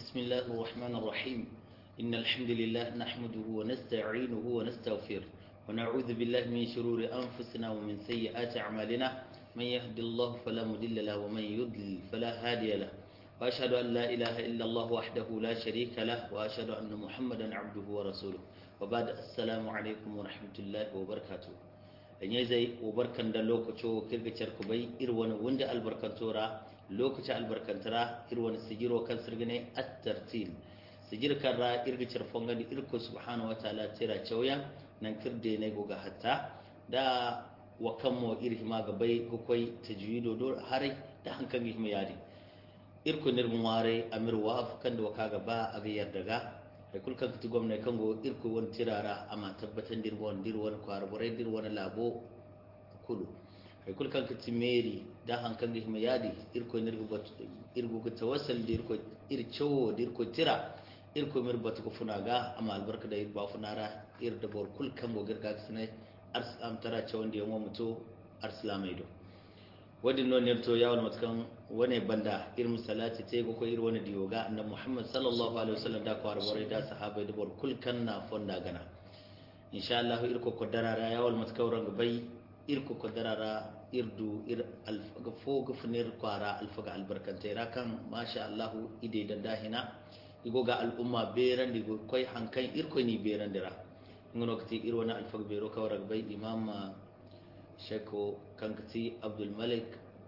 بسم الله الرحمن الرحيم إن الحمد لله نحمده ونستعينه ونستغفره ونعوذ بالله من شرور أنفسنا ومن سيئات أعمالنا من يهد الله فلا مضل له ومن يضلل فلا هادي له وأشهد أن لا إله إلا الله وحده لا شريك له وأشهد أن محمدا عبده ورسوله وبعد السلام عليكم ورحمة الله وبركاته dan ya zai ubarkan da lokaco kirgicar ku bai irwani wanda albarkantora lokaci albarkantara irwani sigiro kan sirgine at-tartil sigir karra irgicar fongani irko subhanahu wa ta'ala tira chawya nan kirde ne goga hatta da wa kammo irhima ga bai kokoi tajwido do harai da hankan gihma yari irko nirmu ware amir wa afkan da waka gaba a ga yardaga ai kul kan kiti gwamnati kan go irko wani tirara amma tabbatan dir wani dir wani kwarburai dir wani labo kulu ai kul kan kiti meri da hankan gi ma yadi irko nirgo bat irgo ko tawassal dir ko ir chowo dir ko tira irko mir bat ko funaga amma albarka da ir ba funara ir da bor kul kan go girga sene ars am tara chawon da yanwa muto arsalamai do wadin non nerto yawon matkan wane banda irin salati te ko irin wani diyoga annabi Muhammad sallallahu alaihi wasallam da kwar bore da sahabbai da bor kulkan na fonda gana insha Allah irko ko darara yawon matkan ranga bai irko ko darara irdu ir alfaga fo gufnir kwara alfaga albarkante rakan masha Allah ide da dahina igo ga al'umma beran digo koi hankan irko ni beran dira ngono kati irwana alfaga bero kawar bai imam sheko kankati abdulmalik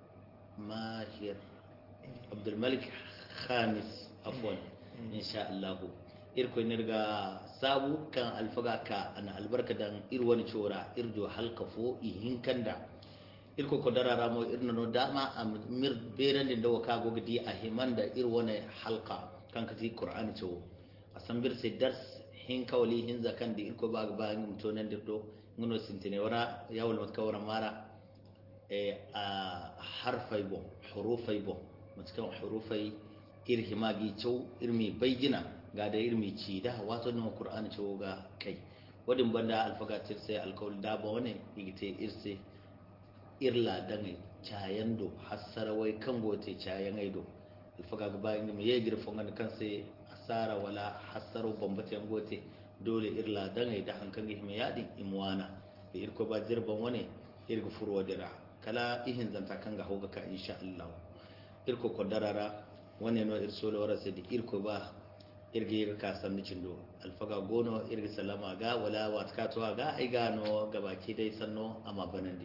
mahir abdulmalik khamis afwan insha Allah irko nirga sabu kan alfaga ka ana albarka dan irwani chora irjo halkafo ihin kanda irko ko darara mo irno no dama am mir beran din dawo ka gogdi a himanda irwane halka kankati qur'ani to asambir sai dars hin kawli hin zakan di irko ba ba ngum to nan dirdo ngono sintine wara yawol mat kawra mara e a harfai bo hurufai bo matkan hurufai irhi magi chow irmi baygina ga da irmi ci da wato no qur'ani chow ga kai wadin banda alfaga tirse alkaul da ba wane igite irse irla dangai chayando hasarawai kan gote chayan aido alfaga ga bayin mu ye girfon kan kanse asara wala hasaro bambata gote dole irla dangai da hankan ihme yadi imwana da irko ba jirban wani irgo furwa dira kala ihin zanta kan ga hoga ka insha Allah irko ko darara wani no irso lo wara sai da irko ba irge irga ka san ni cindo alfaga gono irga salama ga wala watka to ga ai gano gabaki dai sanno amma banandi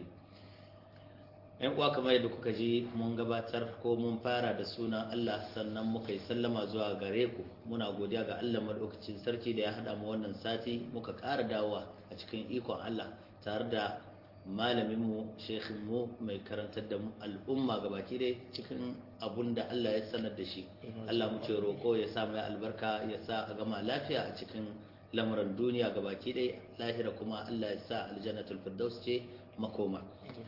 yan uwa kamar yadda kuka ji mun gabatar ko mun fara da sunan Allah sannan muka yi sallama zuwa gare ku muna godiya ga Allah madaukakin sarki da ya haɗa mu wannan sati muka ƙara dawowa a cikin ikon Allah tare da malaminmu mu mai karantar da al'umma gabaki dai cikin abun da Allah ya sanar da shi Allah mu ce roƙo ya sa mai albarka ya sa a gama lafiya a cikin lamuran duniya gabaki dai lahira kuma Allah ya sa aljannatul firdaus ce makoma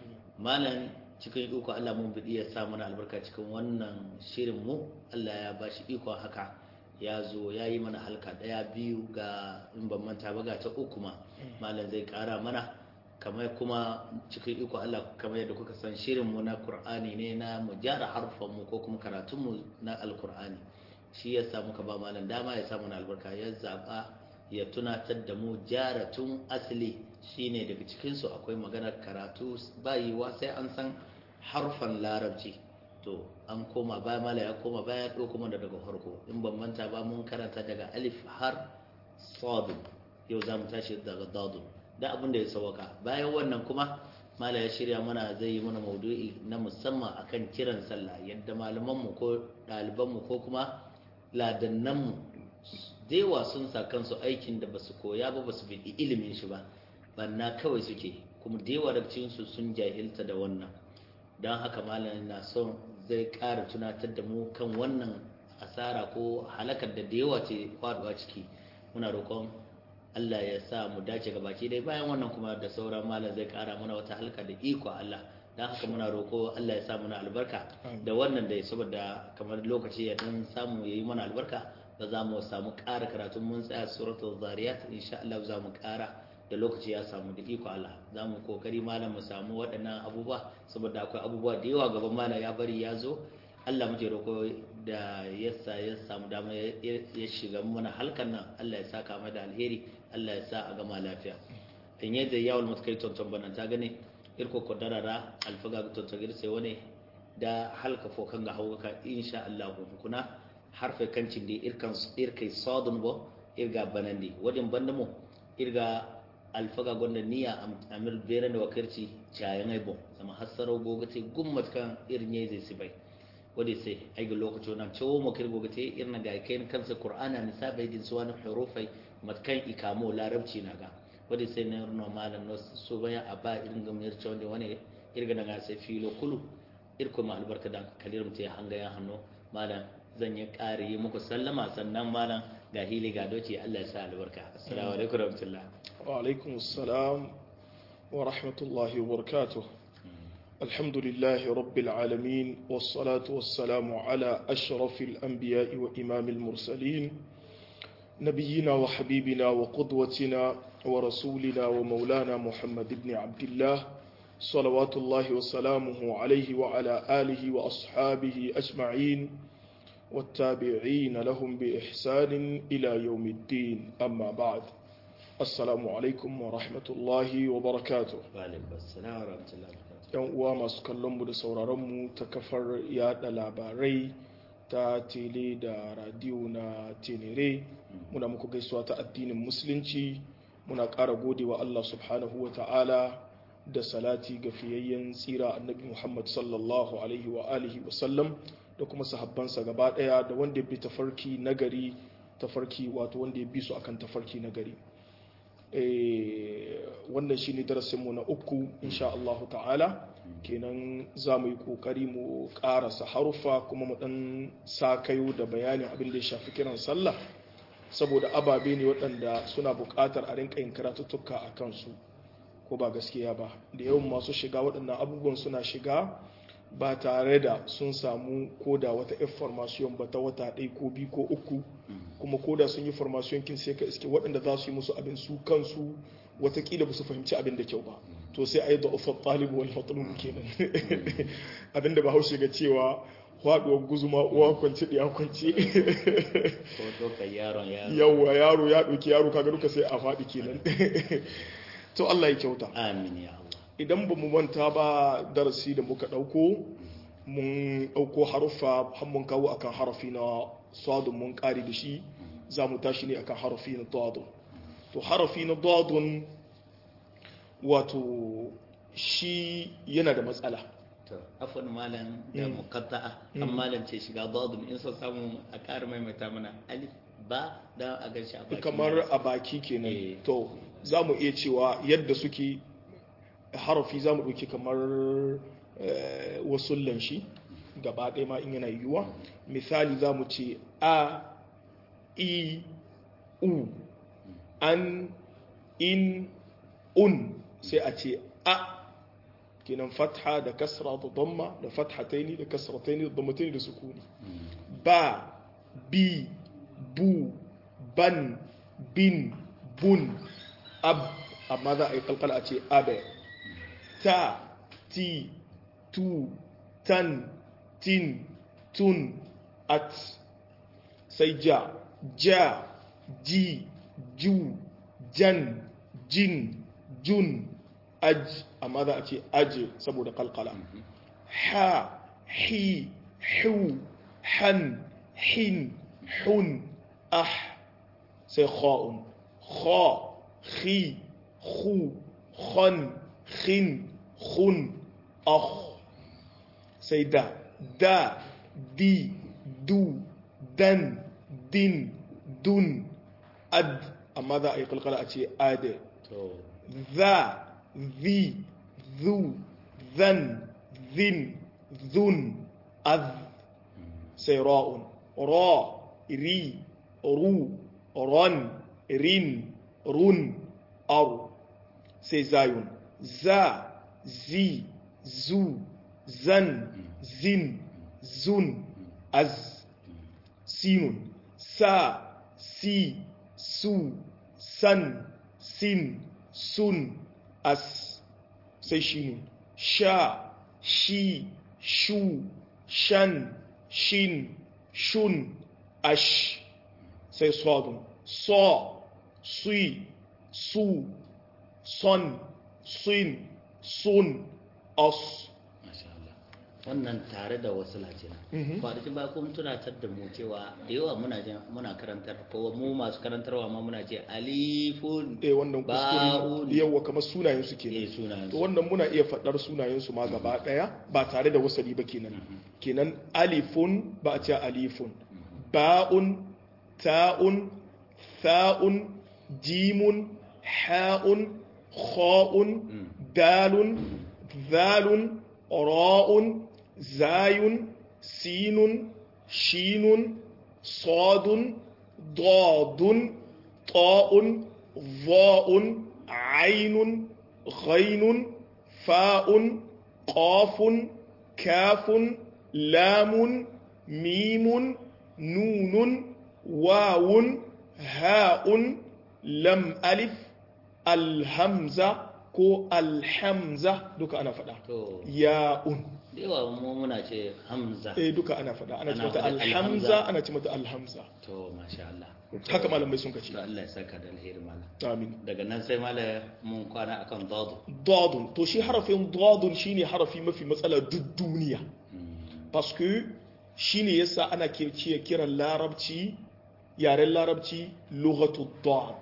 malam cikin iko Allah mun bidi ya sa mana albarka cikin wannan shirin mu Allah ya bashi ikon haka ya zo ya yi mana halka daya biyu ga in ban manta ba ga ta uku ma malam zai kara mana kamar kuma cikin iko Allah kamar yadda kuka san shirin mu na Qur'ani ne na mu gyara harfan mu ko kuma karatun mu na Al-Qur'ani shi ya sa muka ba malam dama ya samu na albarka ya zaba ya tunatar da mu gyara tun asali shine daga cikinsu akwai maganar karatu bayiwa sai an san harfan larabci to an koma baya mala ya koma baya ɗo kuma da daga farko in ban manta ba mun karanta daga alif har sadun yau za mu tashi daga dadun da abin da ya sauka bayan wannan kuma mala ya shirya mana zai yi mana maudu'i na musamman akan kiran sallah yadda malamanmu ko ɗalibanmu ko kuma ladannanmu dewa sun sa kansu aikin da basu koya ba basu bi ilimin shi ba banna kawai suke kuma dewa daga cikinsu sun jahilta da wannan don haka malamin na son zai ƙara tunatar da mu kan wannan asara ko halakar da dewa ce faduwa ciki muna roƙon Allah ya sa mu dace ga baki dai bayan wannan kuma da sauran malam zai ƙara mana wata halka da iko Allah don haka muna roƙo Allah ya sa mana albarka da wannan dai saboda kamar lokaci ya dan samu yayi mana albarka da za mu samu ƙara karatun mun tsaya suratul zariyat insha Allah za mu ƙara da lokaci ya samu da iko Allah za mu kokari malam mu samu waɗannan abubuwa saboda akwai abubuwa da yawa gaban malam ya bari ya zo Allah muke roƙo da yasa ya samu dama ya shiga mana halkan nan Allah ya saka mai da alheri Allah ya sa a gama lafiya in yadda yawon matkai tonton bana ta gane irko kodarara alfaga tonton girse wani da halka fokan ga hauka insha Allah kuna harfe kancin da irkan irkai sadun bo irga banandi wadin bandamo irga alfaga gonda niya amir beren da wakirci cayan aibo sama hasaro gogate gummat kan irnye zai sibai wadi sai aiga lokaci wannan cewa mu kirgo gate irna ga kai kansa qur'ana ni sabai din suwan hurufai matkan ikamo larabci naga wadi sai na no malan no so baya aba irin ga mir cewa wani irga daga sai filo kulu irko ma albarka dan kalirum ta hanga ya hanno malam zan yi ƙari yi muku sallama sannan malam ga hili ga doci Allah ya sa albarka assalamu alaikum warahmatullah wa alaikum assalam wa rahmatullahi wa barakatuh الحمد لله رب العالمين والصلاة والسلام على أشرف الأنبياء وإمام المرسلين نبينا وحبيبنا وقدوتنا ورسولنا ومولانا محمد بن عبد الله صلوات الله وسلامه عليه وعلى آله وأصحابه أجمعين والتابعين لهم بإحسان إلى يوم الدين أما بعد السلام عليكم ورحمة الله وبركاته وعليكم السلام ورحمة الله yan uwa masu kallonmu da sauraronmu ta kafar yada labarai ta tele da radiyo na tenere muna muku gaisuwa ta addinin musulunci muna ƙara godewa Allah subhanahu wa ta'ala da salati ga fiyayyen tsira annabi Muhammad sallallahu alaihi wa alihi wa sallam da kuma sahabbansa gaba ɗaya da wanda ya bi tafarki nagari tafarki wato wanda ya bi su akan tafarki nagari wannan shi ne darasinmu na uku insha Allah ta'ala kenan za mu yi kokari mu karasa haruffa kuma mu dan sakayo da bayanin abin da ya shafi kiran sallah saboda ababe ne waɗanda suna buƙatar a rinka yin karatuttuka a kansu ko ba gaskiya ba da yawan masu shiga waɗannan abubuwan suna shiga ba tare da sun samu koda wata information ba ta wata ɗaya ko biyu ko uku kuma koda sun yi formation kin sai ka iske waɗanda za su yi musu abin su kansu watakila ba su fahimci abin da kyau ba to sai a yi da ufar talibu wani matsalolin kenan abin da ba haushe ga cewa faɗuwar guzuma uwa kwanci ɗaya kwanci yawwa yaro ya ɗauki yaro kaga duka sai a faɗi kenan to Allah ya kyauta amin ya Allah idan ba mu manta ba darasi da muka ɗauko mun ɗauko haruffa har mun kawo akan harafi na sadun mun ƙari da shi za mu tashi ne akan harafi na dadun to harafi na dadun wato shi yana da matsala to afwan malam da muqatta'a an malam ce shiga dadun in so samu a ƙara maimaita mana alif ba da a gan shi a baki kamar a baki kenan to za mu iya cewa yadda suke harafi za mu ɗauki kamar wasullan shi gaba ɗaya ma in yana yiwuwa misali za mu ce a i u an in un sai a ce a kenan fatha da kasra da damma da fathataini da kasrataini da dammataini da sukuni ba bi bu ban bin bun ab amma za a yi kalkala a ce abe ta ti tu tan tin tun at sai ja ja ji ju jan jin jun aj amma za a ce aje saboda kalkala ha hi hu han hin hun ah sai kha'un kha khi khu khon khin khun akh sai da da di du dan din dun ad amma za a yi kalkala a ce ade za zi zu zan zin zun az sai ra'un ra ri ru ron rin run ar sai zayun za zi zu zan zin zun az sinun sa si su san sin sun as sai shinun sha shi shu shan shin shun ash sai sodun so sui su son sin sun os Masha Allah. wannan tare da wasu lajina kwanaki ba kuma tunatar da mu cewa da yawa muna jin muna karantar ko mu masu karantarwa ma muna ce alifun eh wannan Ba'un. kuskure yawa kamar sunayen su kenan eh sunayen to su wannan muna iya faɗar sunayen su ma gaba ɗaya ba tare da wasali ba kenan kenan alifun ba a ce alifun ba'un ta'un tha'un jimun ha'un kha'un dalun zalun ra'un zayun sinun shinun sadun dadun ta'un ظاء عين غين فاء قاف كاف لام ميم نون واو هاء لم ألف الهمزة كو الحمزة دوكا أنا فدا to ياء da yawa mu muna ce hamza إيه دوكا أنا فدا أنا أنا تمت فدا الحمزة الحمزة. أنا تمت الهمزة to masha Allah haka malamai sun kace to Allah ya saka da alheri malam amin daga nan sai malam mun kwana akan dadu dadun to shi harafin dadun shine harafi mafi matsala duk duniya parce que shine yasa ana ke ce kiran larabci yaren larabci lughatu dad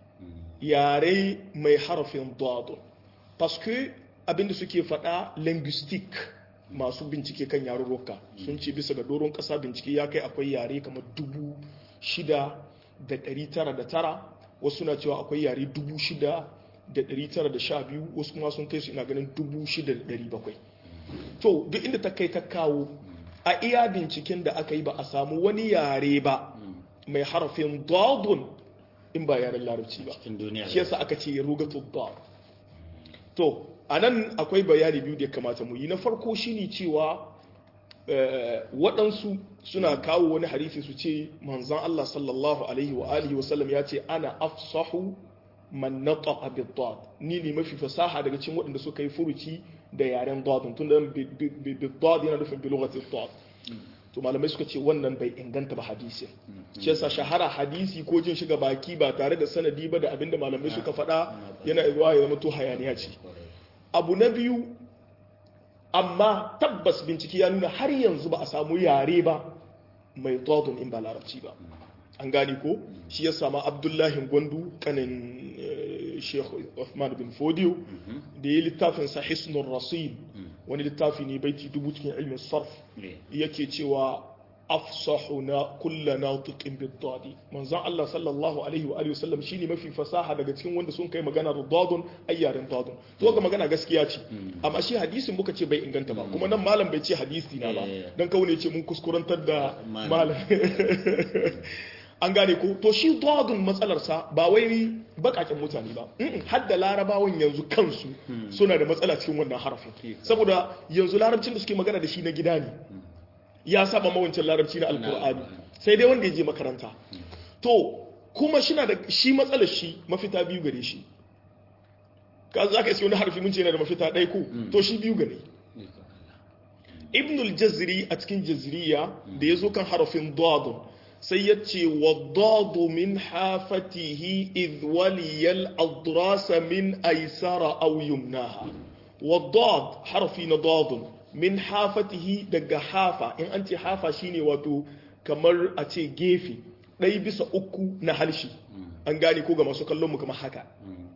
yare mai harafin dadun parce que abinda suke faɗa linguistic masu bincike kan yarurruka sun ce bisa ga doron ƙasa bincike ya kai akwai yare kamar dubu shida da ɗari tara da tara wasu na cewa akwai yare dubu shida da ɗari tara da sha biyu wasu kuma sun kai su ina ganin dubu shida da ɗari bakwai to duk inda ta kai ta kawo a iya binciken da aka yi ba a samu wani yare ba mai harafin dadun in ba yaren larabci ba cikin duniya shi yasa aka ce rugatu dad to anan akwai bayani biyu da ya kamata mu yi na farko shine cewa eh, waɗansu suna kawo wani hadisi su ce manzon Allah sallallahu alaihi wa alihi wa sallam ya ce ana afsahu man nataqa bid-dad ni ne mafi fasaha daga cikin waɗanda suka yi furuci da yaren dadun tun da bid-dad yana nufin bi lughati dad to malamai suka ce wannan bai inganta ba hadisi shi yasa shahara hadisi ko jin shiga baki ba tare da sanadi ba da abinda malamai suka faɗa yana zuwa ya zama to hayaniya ce abu na biyu amma tabbas bincike ya nuna har yanzu ba a samu yare ba mai dadun in ba larabci ba an gane ko shi ya sama abdullahi gwandu kanin eh, sheikh Uthman bin fodiyo da ya littafin sa hisnun rasid wani littafi ne baiti dubu cikin ilmin sarf ne yake cewa afsahu na kulla natiqin bid-dadi manzon Allah sallallahu alaihi wa alihi wasallam shine mafi fasaha daga cikin wanda sun kai magana da dadun ayyarin dadun to ga magana gaskiya ce amma shi hadisin muka ce bai inganta ba kuma nan malam bai ce hadisi na ba Eh. dan kawai ne ce mun kuskurantar da Malam. malam an gane ko to shi dadun matsalarsa ba wai bakakin mutane ba Mm-mm, har da larabawan yanzu kansu suna da matsala cikin wannan harafin saboda yanzu larabcin da suke magana da shi na gida ne ya saba mawancin larabci na alkur'ani sai dai wanda ya je makaranta to kuma shi na da shi matsalar shi mafita biyu gare shi ka za ka iske wani harfi mun ce yana da mafita ɗaya ko to shi biyu gare ibn al-jazri a cikin jazriya da ya zo kan harafin dadun sai ya ce wa dadu min hafatihi idh waliyal adrasa min aisara aw yumnaha wa dad harfi na dadun min hafatihi daga hafa in an ce hafa shine wato kamar a ce gefe ɗaya bisa uku na halshi an gane ko ga masu kallon mu kamar haka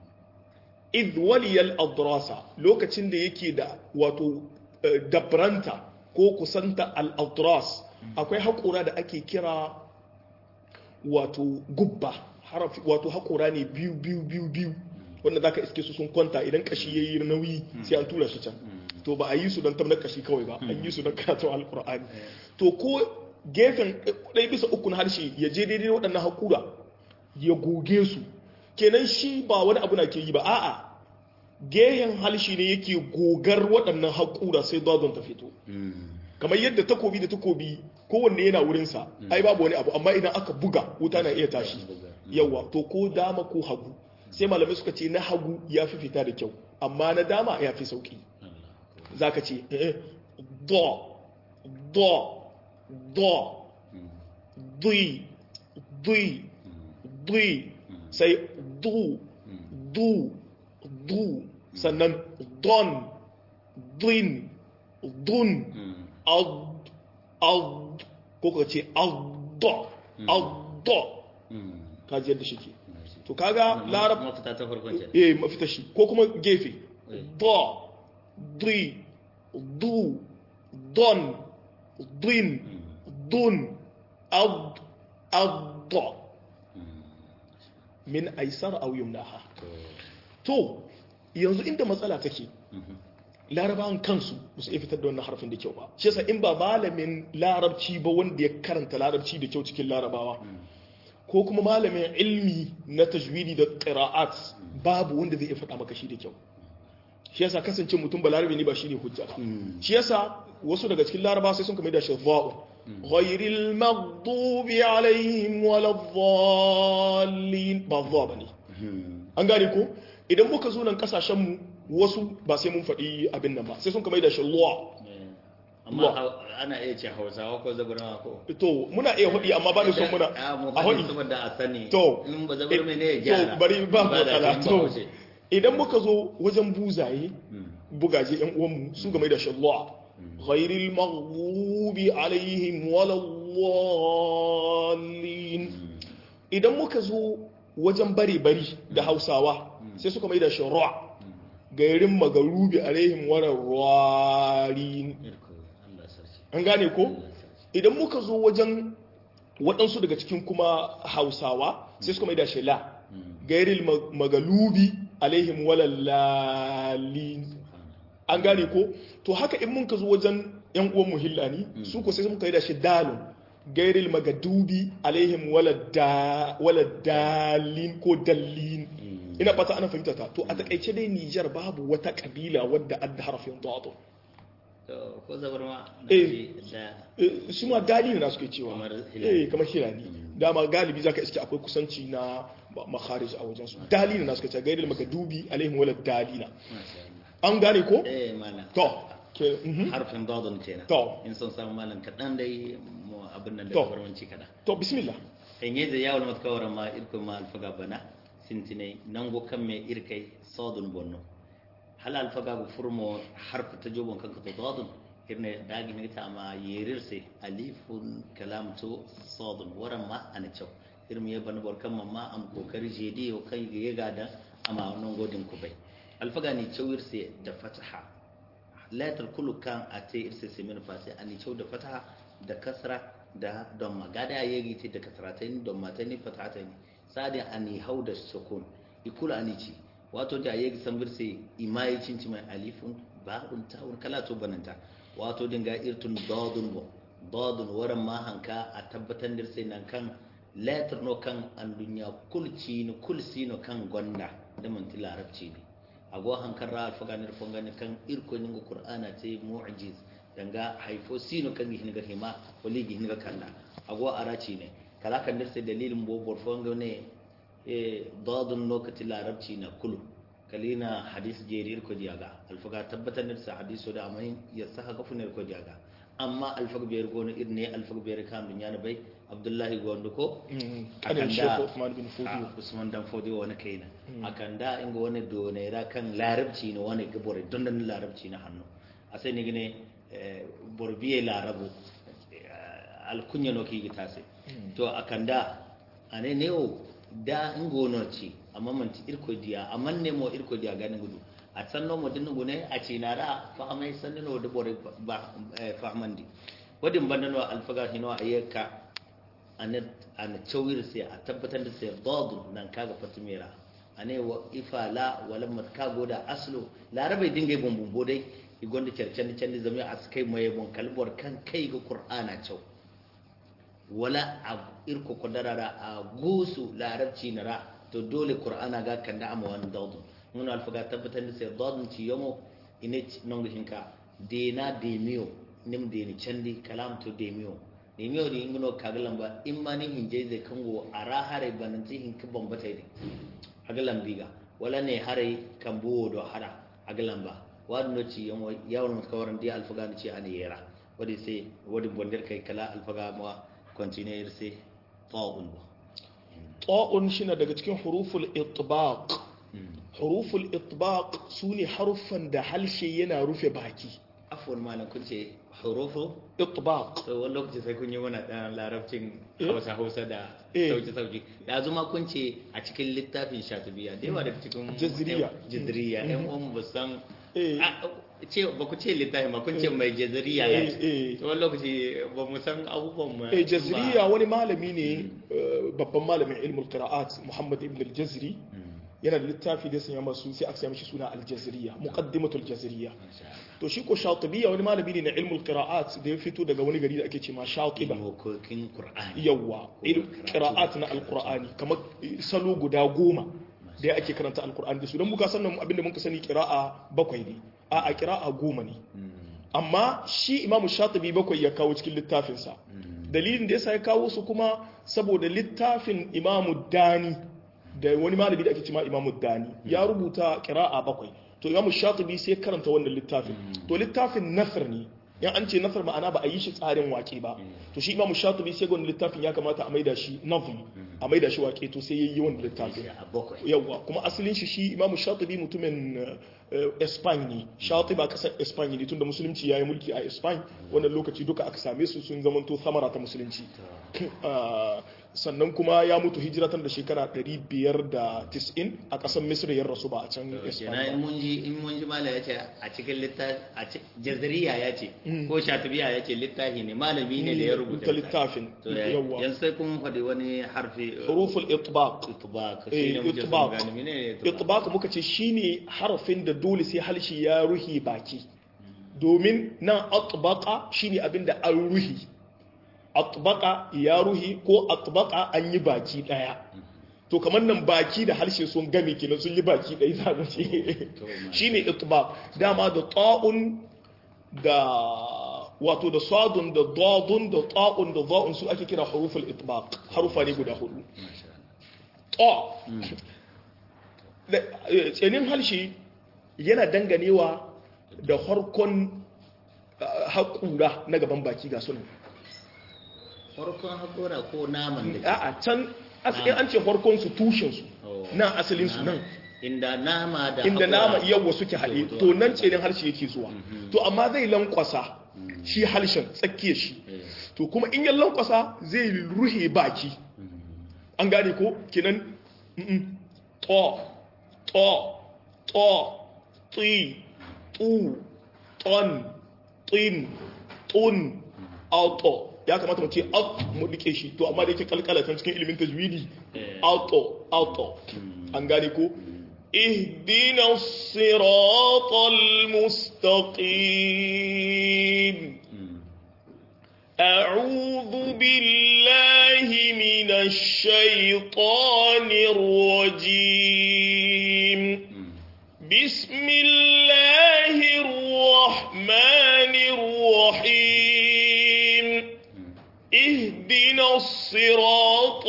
idh waliyal adrasa lokacin da yake da wato eh, dabranta ko kusanta al-adras akwai haƙura da ake kira wato gubba harafi wato haƙura ne biyu biyu biyu biyu wanda zaka iske su sun kwanta idan kashi yayi nauyi sai an tura su can to ba a yi su don tabbatar kashi kawai ba an yi su don karatun alkur'ani to ko gefen ɗaya bisa uku na harshe ya je daidai waɗannan haƙura ya goge su kenan shi ba wani abu na ke yi ba a'a gehen harshe ne yake gogar waɗannan haƙura sai dodon ta fito kamar yadda takobi da takobi kowanne yana wurinsa ai babu wani abu amma idan aka buga wuta na iya tashi yawa to ko dama ko hagu sai malamai suka ce na hagu ya fi fita da kyau amma na dama ya fi sauki za ka ce eh, do do do dui dui dui sai du du du sannan don duin dun ad ad ko ka ce addo addo ka ji yadda shi ke to kaga larab mafita ta farkon ce eh mafita shi ko kuma gefe do dui du don din dun ad addo min aisar aw yumnaha to yanzu inda matsala take larabawan kansu ba su iya fitar da wannan harfin da kyau ba shi yasa in ba malamin larabci ba wanda ya karanta larabci da kyau cikin larabawa ko kuma malamin ilmi na tajwidi da qira'at babu wanda zai iya faɗa maka shi da kyau shi yasa kasance mutum ba larabi ne ba shine hujja ba shi yasa wasu daga cikin larabawa sai sun kama da shadha'u ghayril maghdubi alaihim waladdallin ba dha bane an gane ko idan muka zo nan kasashen mu wasu ba sai mun faɗi abin nan ba sai sun kama da shalwa amma ana iya ce hausawa ko zabarma ko to muna iya hudi amma ba da son muna a hudi saboda a sani to in ba zabarma ne ya gyara to bari ba matsala to idan muka zo wajen buzaye bugaje yan uwanmu su game da shalwa ghairil maghdubi alaihim waladdallin idan muka zo wajen bare bari da hausawa sai suka mai da sharwa gairin magarubi alaihim walarwarin an gane ko idan muka zo wajen waɗansu daga cikin kuma hausawa sai suka mai da shela gairil magalubi alaihim walallalin an gane ko to haka in mun ka zo wajen yan uwan muhillani su ko sai muka yi da shi dalun gairil magadubi alaihim waladalin ko dallin ina fata ana fahimta ta to a takaice dai Nijar babu wata kabila wadda adda harafin dado ko zabar ma su ma dali na suke cewa eh kamar hilali dama galibi zaka iske akwai kusanci na makharij a wajen su dali na suke cewa gairil magadubi alaihim waladalina an gane ko eh mana to harfin dadon kenan to in son samu malam kadan dai mu abin nan da To. barwanci kada to bismillah en yeze yawon matkawar ma irko ma alfaga bana sintine nango kan me irkai sadun bonno hal alfaga go furmo harfa ta jobon kanka to dadun irne dagi ne ta ma yerirse alifun kalam to sadun waran ma ana cew irmi ya bana borkan mamma am kokari jedi o kai ga yaga da amma wannan godin ku bai alfaga ni cewirse da fataha latar kullu kan a te irse semin fasi ani cew da fataha da kasra da don magada ya yi ce da kasratain don matani fatatain sadin ani hau da sukun ikula ani ci wato da ya san birse imayi cinci mai alifun ba'un ta'un kala to bananta wato dinga irtun dadun bo dadun waran ma hanka a tabbatar da sai nan kan letter no kan an dunya kulci ni kulsi no kan gonda da mun larabci ne ago hankar ra alfaganir fongani kan irko ningo qur'ana te mu'jiz danga haifo sino kan gihin ga hima wali gihin ga kalla ago araci ne kala kan dirse dalilin bo bor fongo ne e dadun lokati larabci na kulu kalina hadis jerir ko diaga alfaga tabbatar da sa hadiso da amain ya saka kafunar ko diaga amma alfaga biyar gono irne alfaga biyar kan dunya na bai abdullahi gondo ko kanin shekhu Usman bin a Fodiyo usman dan fodiyo wani kaina akan da inga wani donera kan larabci ne wani gabore don da larabci na hannu a sai ni gine borbiye larabu alkunya no ki gitase to akan da ane ne o da ingono ci amma man ti irko diya amma ne mo irko diya ganin gudu a sanno mo dinnu gune a ci nara fa amai sanno da bore ba fahmandi wadin bandano alfaga hino ayyaka ana cawir sai a tabbatar da sai dadu nan kaga fatimera ane wa ifala wala matkago da aslo larabai dinga yi bumbumbo dai igonda cercen can da zama a kai mai bon kalbor kan kai ga qur'ana cew wala a irko kodarara a gusu larabci nara to dole qur'ana ga kan da amma wannan dadu mun alfaga tabbatar da sai dadu ci yomo ine nongo hinka dena demiyo nim deni candi kalam to demiyo ne mi wadi ingino kagalan ba in ma ni hinje zai kango a ra hare bananti hin ka bambata ne agalan biga wala ne hare kan buwo do hara agalan ba wadi no ci yan yawon mutkawaran di alfaga ni ci ani yera wadi sai wadi bondir kai kala alfaga ma continuer sai ta'un ba ta'un shine daga cikin huruful itbaq huruful itbaq sune haruffan da halshe yana rufe baki afwan malam kun ce hurufu itbaq to wani lokaci sai kun yi mana dan larabcin Eh? hausa hausa da Eh. sauki sauki da zuma kun ce a cikin littafin shatubiya da yawa daga cikin Jazriya. jazriya yan uwan ba san eh Ah, ce ba ku ce littafin ba kun ce mai jazriya ya eh ce eh to wani lokaci ba mu san abubuwan mu eh jazriya wani malami ne eh, babban malamin ilmul qira'at Muhammad ibn al-Jazri yana da littafi da sanya masu sai aka sanya mishi suna al-Jazriya muqaddimatul Jazriya to shi ko Shatibiya wani malami ne na ilmul qira'at da ya fito daga wani gari da ake ce ma Shatiba ilmokokin qur'ani yawa ilm qira'at na alqur'ani kamar salo guda goma da ake karanta alqur'ani da su dan muka sannan abinda muka sani qira'a bakwai ne a a qira'a goma ne amma shi imamu shatibi bakwai ya kawo cikin littafinsa dalilin da yasa ya kawo su kuma saboda littafin imamu dani da wani malami da ake cima imamu dani ya rubuta qira'a bakwai to imamu shatibi sai karanta wannan littafin to littafin nasr ne yan an ce nasr ma'ana ba a yi shi tsarin wake ba to shi imamu shatibi sai ga wannan littafin ya kamata a maida shi nazm a maida shi wake to sai yayi wannan littafin a bakwai yawwa kuma asalin shi shi imamu shatibi mutumin eh, Espagne ne shatiba kasar Espagne ne tunda musulunci yayi mulki a Espagne wannan lokaci duka aka same su sun zamanto samara ta musulunci Ah, sannan kuma ya mutu hijiratan da shekara 590 a kasar Misr ya rasu ba a can kenan in Espagne ba. mun ji in mun ji mala ya ce a cikin littafi a ci- jazariya ya ce ko shatubiya ya ce littafi ne malami ne da ya rubuta ta littafin to ya- yawwa yanzu sai kun faɗi wani harfi huruful itbaq itbaq Eh, shi ne muke son itbaq. gane menene itbaq itbaq muka ce shine harafin da dole sai halshi ya ruhi baki domin nan atbaqa shine abinda an ruhi atbaqa ya ruhi ko atbaqa an yi baki daya to kamar nan baki da harshe sun game kenan sun yi baki daya za mu ce shine itbaq dama da ta'un da wato da sadun da dadun da ta'un da za'un su ake kira huruful itbaq harufa ne guda hudu ta da- eh, tsanin harshe yana danganewa da harkon ah, haƙura na gaban baki ga sunan farkon hakora ko naman da a can in an ce harkon su tushen su Oh. nan asalin su nan inda nama da inda haƙora- nama yawa suke haɗe to- to nan tsanin harshe yake zuwa to amma zai lankwasa shi harshen tsakiyar shi Eh, to kuma in ya lankwasa zai ruhe baki an gane ko kinan mm, to to to ti tu ton tin tun auto ya kamata mu ce out mu dike shi to amma da yake kalkala can cikin ilimin tajwidi Eh. auto auto an gane ko اهدنا الصراط المستقيم mm, أعوذ بالله من الشيطان الرجيم mm. بسم الله الرحمن الرحيم اهدنا الصراط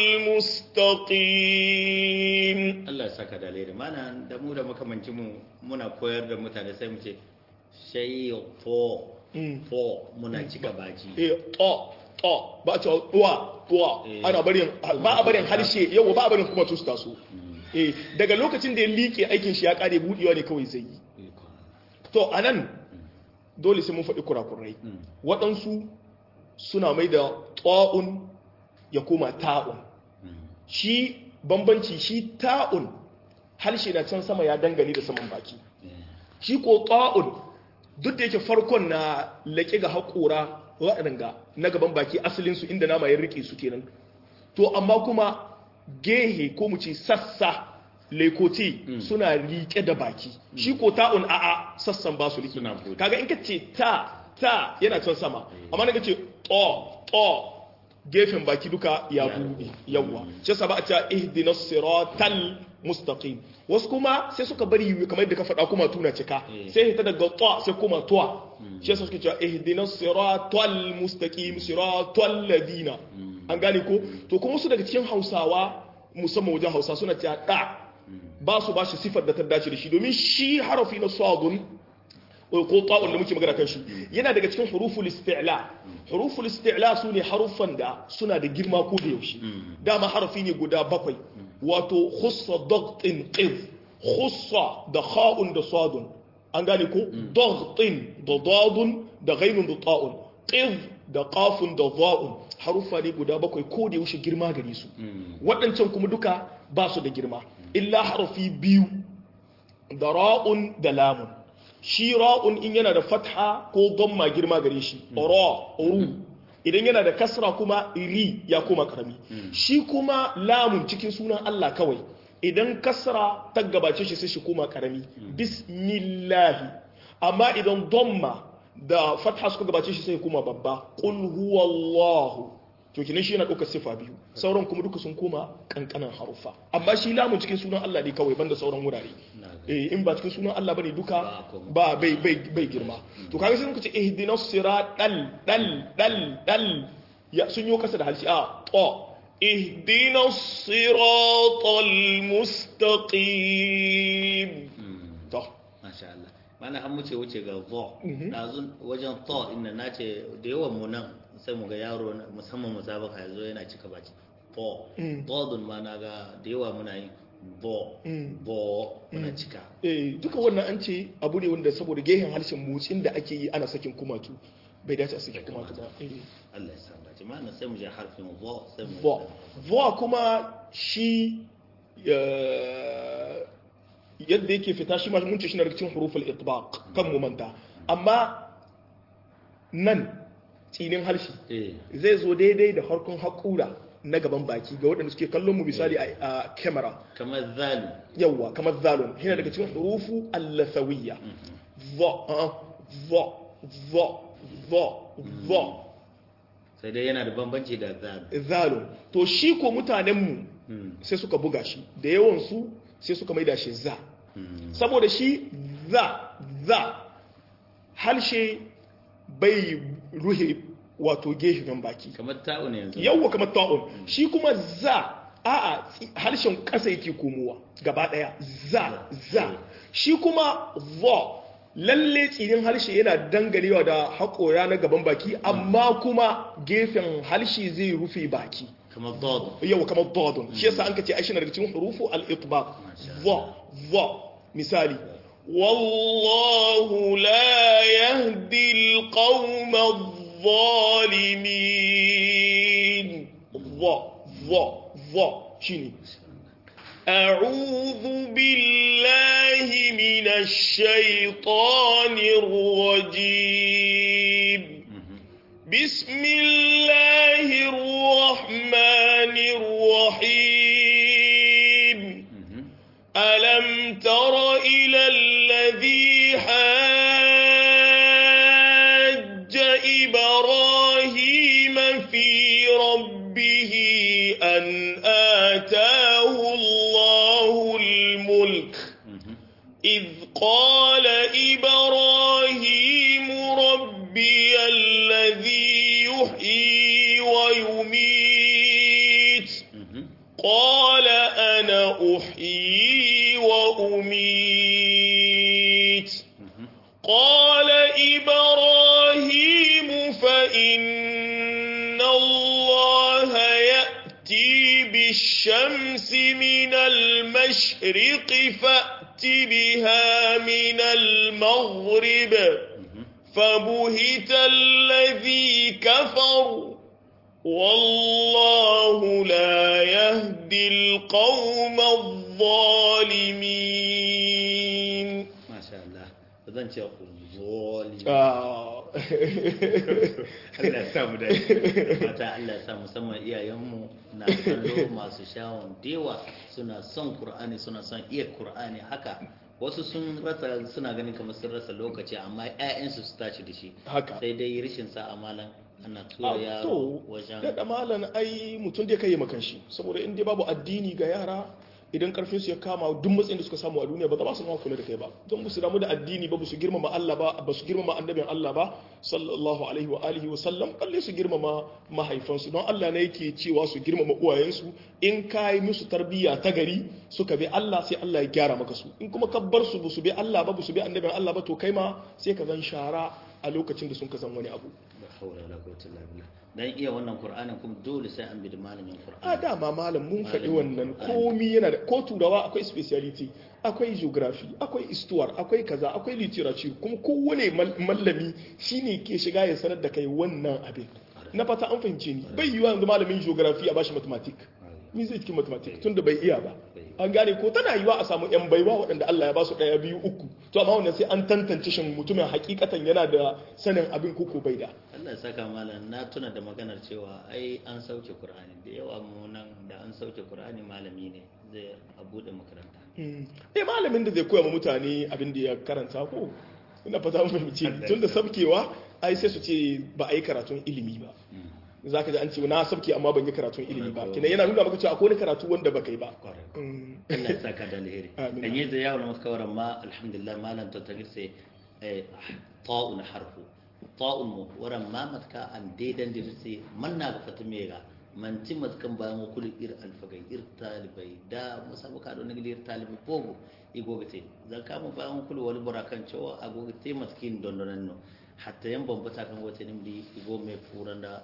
المستقيم Allah ya saka da alheri mana da mu da makamanci mu muna koyar da mutane sai mu ce shayi fo Mm. fo muna cika baki eh to to ba a cewa tuwa tuwa Eh. ana barin ba a barin harshe yau ba a barin kuma tusta su eh daga lokacin da ya liƙe aikin shi ya kare budewa ne kawai zai yi to anan dole sai mun faɗi kurakurai Mm. waɗansu suna mai da ta'un ya koma ta'un Mm. shi bambanci shi ta'un harshe na can sama ya dangane da saman baki shi ko ta'un duk da yake farkon na laƙe ga haƙora waɗanda na gaban baki asalinsu inda nama ya riƙe su kenan to amma kuma gehe ko mu ce sassa lekoti suna riƙe da baki shi ko ta'un a'a sassan ba su riƙe Suna buɗe. kaga in ka ce ta ta yana can sama amma na ka ce to to gefen baki duka ya buɗe yawa shi yasa ba a ce ihdinas siratal mustaqim wasu kuma sai suka bari kamar yadda ka faɗa kuma tuna cika Eh. sai hita daga ta sai kuma tuwa shi yasa suke cewa ihdinas siratal mustaqim siratal ladina an gane ko to kuma su daga cikin Hausawa musamman wajen Hausa suna cewa da ba su ba shi sifar da ta dace da shi domin shi harafi na sadun ko ta'un da muke magana kan shi yana daga cikin huruful isti'la huruful isti'la su ne haruffan da suna da girma ko da yaushe dama harafi ne guda bakwai wato khussa dagtin qid khussa da kha'un da sadun an gane ko dagtin da dadun da ghainun da ta'un qid da qafun da za'un haruffa ne guda bakwai ko da yaushe girma gare su waɗancan kuma duka ba su da girma illa harafi biyu da ra'un da lamun shi ra'un in yana da fatha ko gamma girma gare shi ra ru idan yana da kasra kuma ri ya koma karami shi kuma lamun cikin sunan Allah kawai idan kasra ta gabace shi sai shi koma karami bismillahi amma idan damma da fatha suka gabace shi sai koma babba qul huwallahu to kinan shi yana ɗaukar sifa biyu sauran kuma duka sun koma kankanan harufa amma shi lamun cikin sunan Allah ne kawai banda sauran wurare eh in ba cikin sunan Allah bane duka ba bai bai bai girma to kaga sai muka ce ihdinas siratal dal dal dal ya sun yi kasa da halsi a to ihdinas siratal mustaqim to masha Allah mana an muce wuce ga vo dazun wajen to inda nace da yawan mu nan sai mu ga yaro musamman musabaka ya zo yana cika baki bo bodun ma na ga da yawa muna yin bo bo muna cika eh duka wannan an ce abu ne wanda saboda gehen harshen motsin da ake yi ana sakin kumatu bai dace a sakin kumatu ba Allah ya san dace ma sai mu je harfin bo sai mu bo bo kuma shi yadda yake fita shi ma mun ce shi na cikin huruful itbaq kan mu manta amma nan tsinin harshe zai zo daidai da harkun haƙura na gaban baki ga waɗanda suke kallon mu misali a kamera kamar zalu yawwa kamar zalun yana daga cikin hurufu allasawiyya vo vo vo vo vo sai dai yana da bambanci da zalu zalun to shi ko mutanenmu sai suka buga shi da yawansu sai suka maida shi za saboda shi za za harshe bai ruhe wato gefen baki kamar ta'un yanzu yawwa kamar ta'un shi kuma za a'a harshen ƙasa yake komowa gaba ɗaya za za shi kuma vo lalle tsinin harshe yana dangarewa da haƙora na gaban baki amma kuma gefen harshe zai rufe baki kamar dodon yawwa kamar dodon shi yasa an kace ai shi daga cikin hurufu al-itbaq vo vo misali والله لا يهدي القوم الظالمين ظا ظا ظا شنو أعوذ بالله من الشيطان الرجيم بسم الله الرحمن الرحيم ألم تر إلى الذي حاج إبراهيم في ربه أن آتاه الله الملك إذ قال إبراهيم ربي الذي يحيي ويميت قال أنا أحيي وأميت قال إبراهيم فإن الله يأتي بالشمس من المشرق فأت بها من المغرب فبهت الذي كفر والله لا يهدي القوم الظالمين ما شاء الله zan ce zoli Allah ya samu da mata Allah ya sa musamman iyayenmu na kallo masu shawon dewa suna son Kur'ani suna son iya Kur'ani haka wasu sun rasa suna ganin kamar sun rasa lokaci amma ƴaƴansu su tashi da shi haka sai dai rashin sa amalan ana tura yaro to wajen da malan ai mutum da kai makan shi saboda in dai babu addini ga yara idan karfin su ya kama duk matsayin da suka samu a duniya ba za su ma kula da kai ba don ba su damu da addini ba ba su girmama Allah ba ba su girmama annabin Allah ba sallallahu alaihi wa alihi wa sallam balle su girmama mahaifansu don Allah ne yake cewa su girmama uwayensu in ka yi musu tarbiyya ta gari suka bi Allah sai Allah ya gyara maka su in kuma ka bar su ba su bi Allah ba ba su bi annabin Allah ba to kai ma sai ka zan shara a lokacin da sun ka san wani abu la hawla wala quwwata illa billah dan iya wannan qur'anin kuma dole sai an bi da malamin a qur'ani dama malam mun faɗi Malamin wannan Qur'ani. komi yana da ko turawa akwai speciality akwai geography akwai histoire akwai kaza akwai literature kuma kowane mal- mallami shine ke shiga ya sanar da kai wannan abin na fata an fahimce ni bai yiwa yanzu malamin geography a bashi mathematics ni zai cikin mathematics tunda bai iya ba an gane ko tana yiwa a samu yan baiwa waɗanda Allah ya ba su ɗaya biyu uku to amma wannan sai an tantance shin mutumin hakikatan yana da sanin abin koko bai da Allah ya saka malam na tuna da maganar cewa ai an sauke Qur'ani da yawa mu nan da an sauke Qur'ani malami ne zai a bude makaranta eh malamin da zai koya ma mutane abin da ya karanta ko ina fata mun fahimci tun da sabkewa ai sai su ce ba a yi karatun ilimi ba za ka ji an ce na sabke amma ban yi karatun ilimi ba kina yana nuna maka cewa akwai wani karatu wanda baka yi ba Kwarai. Mm. Allah ya saka da alheri Amin. an yi da yawon makawaran ma alhamdulillah malam ta tagir sai ta'un harfu ta'un mu waran ma matka an daidan da sai manna ga fata mega man ti matkan ba mu kul ir alfagai ir talibai da musabu ka don ir talibai bogo igogate zan kama ba mu kul wani burakan cewa agogate matkin dondonan no hatta yan bambata kan wata nimdi igo mai furan da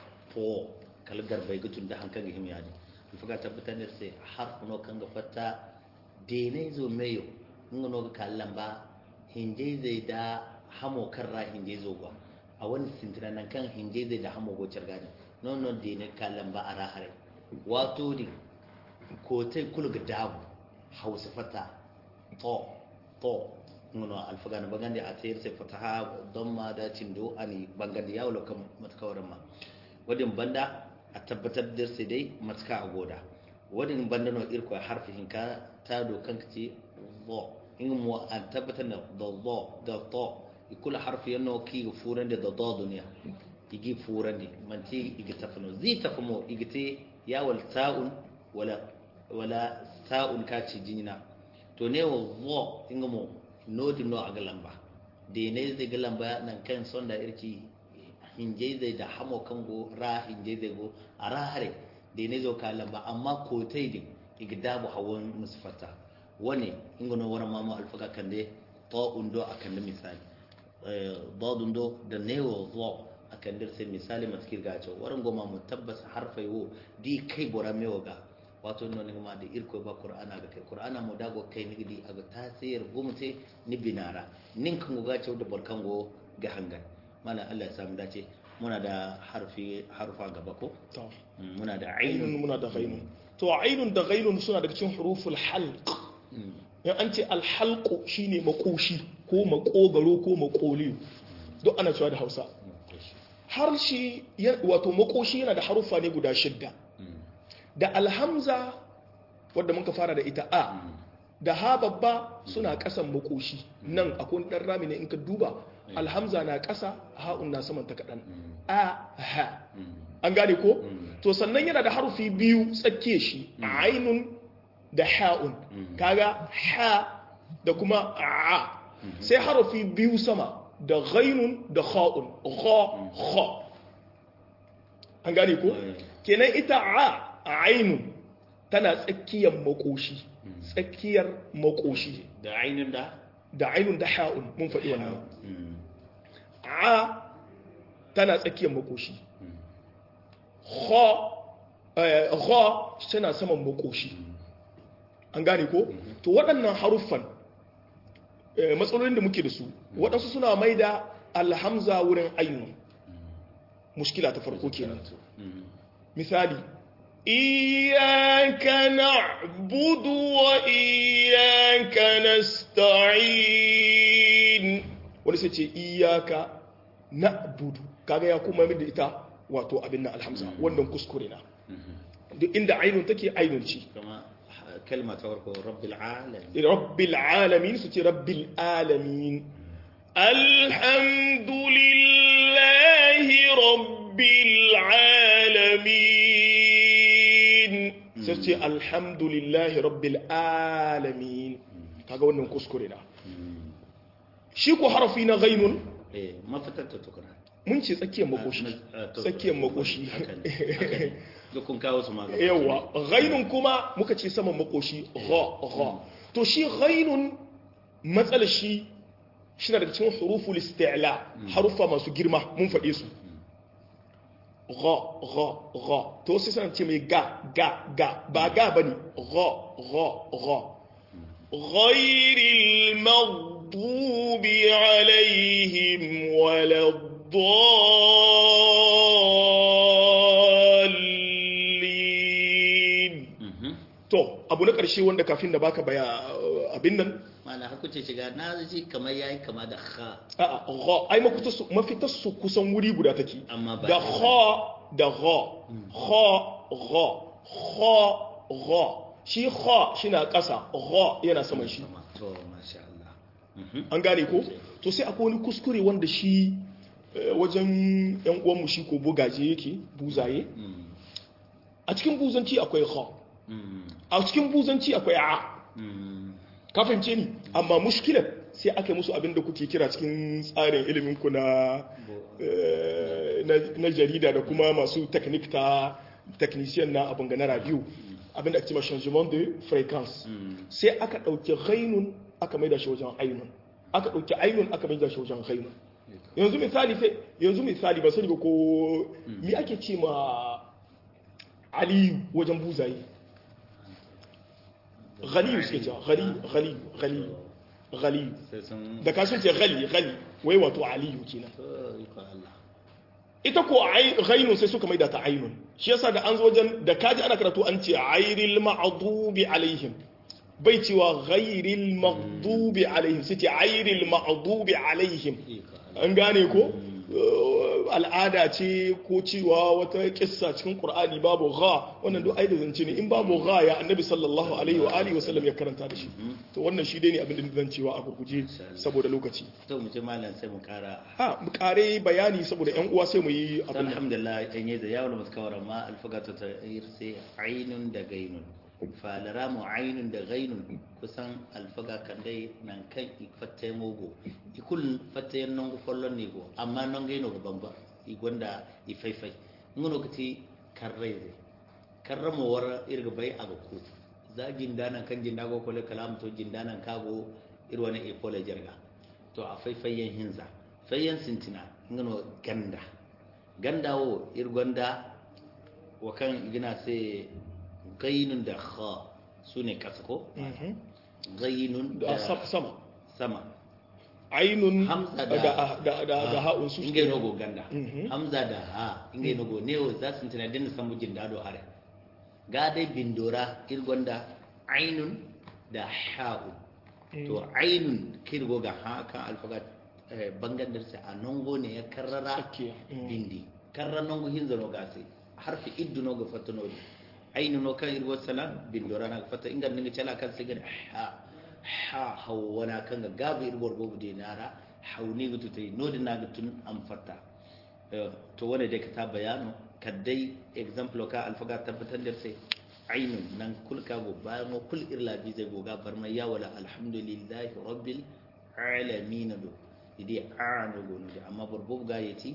fo kalgar bai gutun da hankan ga himyadi fuka tabbatar da sai har no kan ga fatta dene zo meyo ngo no ga kallan ba hinje zai da hamo kan ra hinje zo gwa a wani sintira nan kan hinje zai da hamo gocar gani non non dene kallan ba a rahare wato di ko tai kul ga dabu hausa fata to to ngono alfaga na bagandi a tayar sai fataha don ma da cindo ani bangandi yawo lokam matkawaran ma wadin banda a tabbatar da sai dai matka a goda wadin banda no irko harfi hinka ta dokan ce zo in mu an tabbatar da da zo da to ikula harfi yanno ki ga furan da da do duniya igi furan di man ti igi tafano zi tafamo igi te yawal ta'un wala wala ta'un ka ci jinina to ne wa zo inga mo nodi no aga lamba de ne zai ga lamba nan kan sonda irki hinje zai da hamo kango ra hinje zai go a ra hare da ne zo ka lamba amma ko tai din igdabu hawan musfata wani ingono wara mamu alfaka kande to undo akan da misali dadun do da newo zo akan dir sai misali matkir gacho waran goma mu tabbas harfai wo di kai bora mewo ga wato no ne ma da irko ba qur'ana ga kai qur'ana mu dago kai ni di aga tasir gumte ni binara nin kan go gacho da barkango ga hangan mana Allah ya samu dace muna da harfi harfa gaba ko to Mm, muna da ainun ainun muna da ghainun to ainun da ghainun suna daga cikin huruful halq Mm, in an ce alhalqu shine makoshi ko makogaro ko makoliyo duk ana cewa da Hausa harshe ya- wato makoshi yana da harufa ne guda shidda mm, da alhamza wadda muka fara da ita a mm, da ha babba suna kasan makoshi nan akwai dan rami ne in ka duba alhamza na kasa ha'un na saman ta kadan mm, a ha mm, an gane ko Mm. to sannan yana da harufi biyu tsakke shi ainun da ha'un Mm. kaga ha da kuma a sai harufi biyu sama da ghainun da kha'un gha kha an gane ko Mm. kenan ita a ainun tana tsakiyar makoshi tsakiyar makoshi da ainun da da ainun da ha'un mun faɗi wannan Mm, a tana tsakiyar makoshi mm, kha eh, kha tana saman makoshi an gane ko to waɗannan haruffan eh, matsalolin da muke da su waɗansu suna mai da alhamza wurin ainun mushkila ta farko kenan mm, misali iyaka na'budu wa iyaka nasta'in wani sai ce iyaka na'budu kaga ya kuma min da ita wato abin nan alhamza wannan kuskure na mhm. duk inda ainun take ainun ce kama ha- kalma ta farko rabbil alamin rabbil alamin su ce rabbil alamin alhamdulillahi rabbil alamin sai su ce alhamdulillahi rabbil alamin kaga wannan kuskure na shi ko harafi na ghainun eh mafitar ta tukuna mun ce tsakiyar makoshi tsakiyar makoshi da kun kawo su magana yawa ghainun kuma muka ce saman makoshi gha gha to shi ghainun matsalar shi shi na daga cikin huruful isti'la harufa masu girma mun faɗe su gha gha gha to sai sanan ce mai ga ga ga ba ga bane gha gha gha ghairil maghdubi alaihim waladdallin to abu na ƙarshe wanda kafin da baka baya abin nan mana haku ce shiga na ji kamar yayi kama da kha a'a gha ai mafitar su mafitar su kusan wuri guda take amma ba da kha da gha kha gha kha gha shi kha shina ƙasa gha yana saman shi to masha Allah an gane ko to sai akwai wani kuskure wanda shi wajen yan uwanmu shi ko bugaje yake buzaye a cikin buzanci akwai kha a cikin buzanci akwai a ka fahimce ni amma mushkilar sai aka musu abin da kuke kira cikin tsarin ilimin ku na na jarida da kuma masu technique ta technician na abin na radio abin da ake cewa changement de fréquence sai aka dauki ghainun aka maida shi wajen ainun aka dauki ainun aka maida shi wajen ghainun yanzu misali sai yanzu misali ba sani ba ko me ake ce ma aliyu wajen buzaye ghaliyu suke cewa ghaliyu ghaliyu ghaliyu ghaliyu da ka sun ce ghali ghali wai wato aliyu kenan ita ko ghainun sai suka maida ta ainun shi yasa da an zo wajen da kaji ana karatu an ce airil ma'dubi alaihim bai cewa ghairil maghdubi alaihim sai ce airil maghdubi alaihim an gane ko al'ada ce ko cewa wata kissa cikin qur'ani babu gha wannan duk aida zance ne in babu gha ya annabi sallallahu alaihi wa alihi wasallam ya karanta da shi to wannan shi dai ne abin da zan cewa a gurguje saboda lokaci to mu ji malam sai mu kara ha mu kare bayani saboda yan uwa sai mu yi abin alhamdulillah an yi da yawon muskawar ma alfagata ta sai ainun da gainun falara mu ainun da gainun kusan alfaga kan dai nan kan ifatte mogo ikul fatte non go follon ni go amma non gaino go bamba i gonda i faifai ngono kati karreze karramo war irga bai aga ku za jindanan kan jindago ko le kalam to jindanan kago irwana e pole jarga to a faifayyen hinza fayyan sintina ngono ganda ganda wo irgonda wakan gina sai gainun da kha su ne kasa ko? gainun da sama sama ainun hamza da da ha'un su ingai nogo ganda hamza da ha ingai nogo ne o za su tana dinna samu jin dado hare ga dai bindora irgonda ainun da ha'u to ainun kirgo ga ha kan alfagat bangan darsa a nongo ne ya karrara bindi karra nongo hinzano gase harfi iddu nogo fatano ainu no kan irgo salam bindora na fata inga ninga chala kan sigar ha ha hawana kan ga gabu irgo gobu de nara hauni gutu tai nodi na gutun am fata to wanda dai ka ta bayano kaddai example ka alfaga tabbatar da sai ainun nan kul ka go bayan kul irla bi zai goga bar mai ya wala alhamdulillahi rabbil alamin do idi aanu go no amma burbu ga yati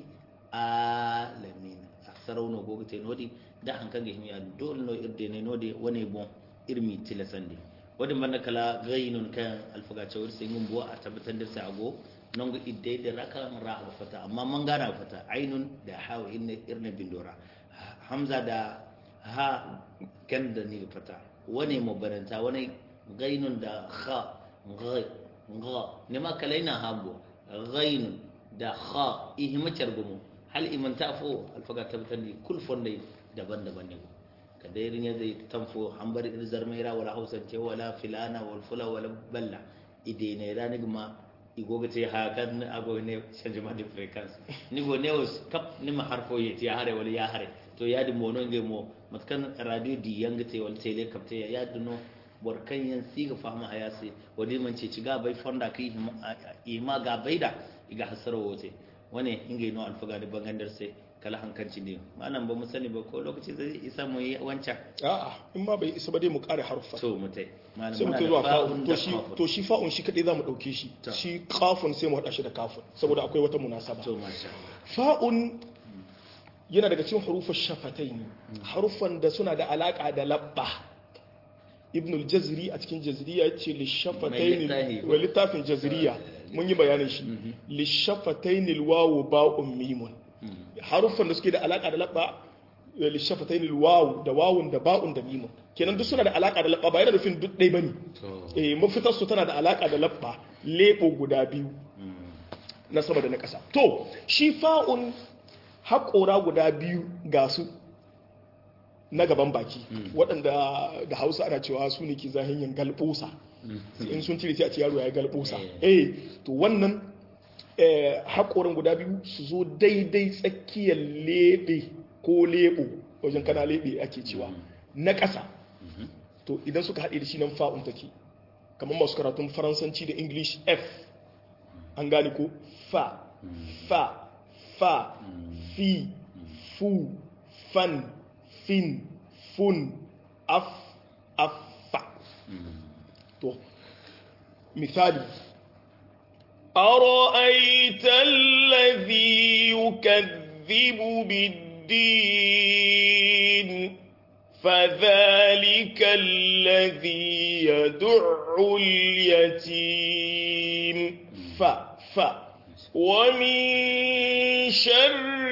alamin sarauno gogo te nodi da hankan ga himiya dole no irde ne nodi wani bon irmi tilasandi wadin banda kala gainun kan alfaga cewar sai yin buwa a tabbatar da sai ago non ga idde da raka ra ga fata amma man gana fata ainun da hawa inna irna bindora hamza da ha kan da ni fata wani mubaranta wani gainun da kha gai ga ne ma kalaina hambo gainun da kha ihimacar gumu hal iman tafo alfaga tabbatar da kul fonde daban-daban ne ka dai rinya zai tamfo an bar irzar maira wala hausance wala filana wal fula wala balla ide ne rani ma igoga te ha kan ago ne changement de fréquence ni go ne was kap ni ma harfo yeti ya hare wala ya hare to ya di mono nge mo matkan radio di yanga te wal tele kapte ya duno bor kan yan siga fama ayase wadi man ce ciga bai fonda kai ima ga baida iga hasaro wote wane inga no alfaga da bangandar sai kala hankanci ne malam ba mu sani ba ko lokaci zai isa mu yi wancan a'a in ma bai isa ba dai mu kare haruffa to mu tai malam sai mu muna kai da zuwa fa'un kafun da to shi kafun. to shi fa'un shi kadai zamu dauke shi Ta. shi kafun sai mu hada shi da kafun saboda akwai wata munasaba to masha Allah fa'un yana daga cikin hurufin shafatain harufan da suna da alaka da labba ibn al-jazri a cikin jazriya yace li Mai shafatain littafi. wa littafin jazriya mun yi bayanin shi li shafatain al-wawu ba'un mimun harufan da suke da alaka da labba li shafatain al-wawu da wawun da ba'un da mimun kenan duk suna da alaka da labba ba yana nufin duk dai bane to eh mafitar su tana da alaka da labba lebo guda biyu na sama da na ƙasa to shi fa'un haƙora guda biyu ga su na gaban baki waɗanda da hausa ana cewa su ne ke zahinyin galɓosa in sun cire sai a ce yaro ya yi galɓosa eh to wannan eh, haƙorin guda biyu su zo daidai tsakiyar leɓe ko leɓo wajen kana leɓe ake cewa na ƙasa to idan suka haɗe da shi nan fa'un take kamar masu karatun faransanci da english f an gane ko fa fa fa fi fu fan fin fun af affa to misali أرأيت الذي يكذب بالدين فذلك الذي يدع اليتيم ف ف ومن شر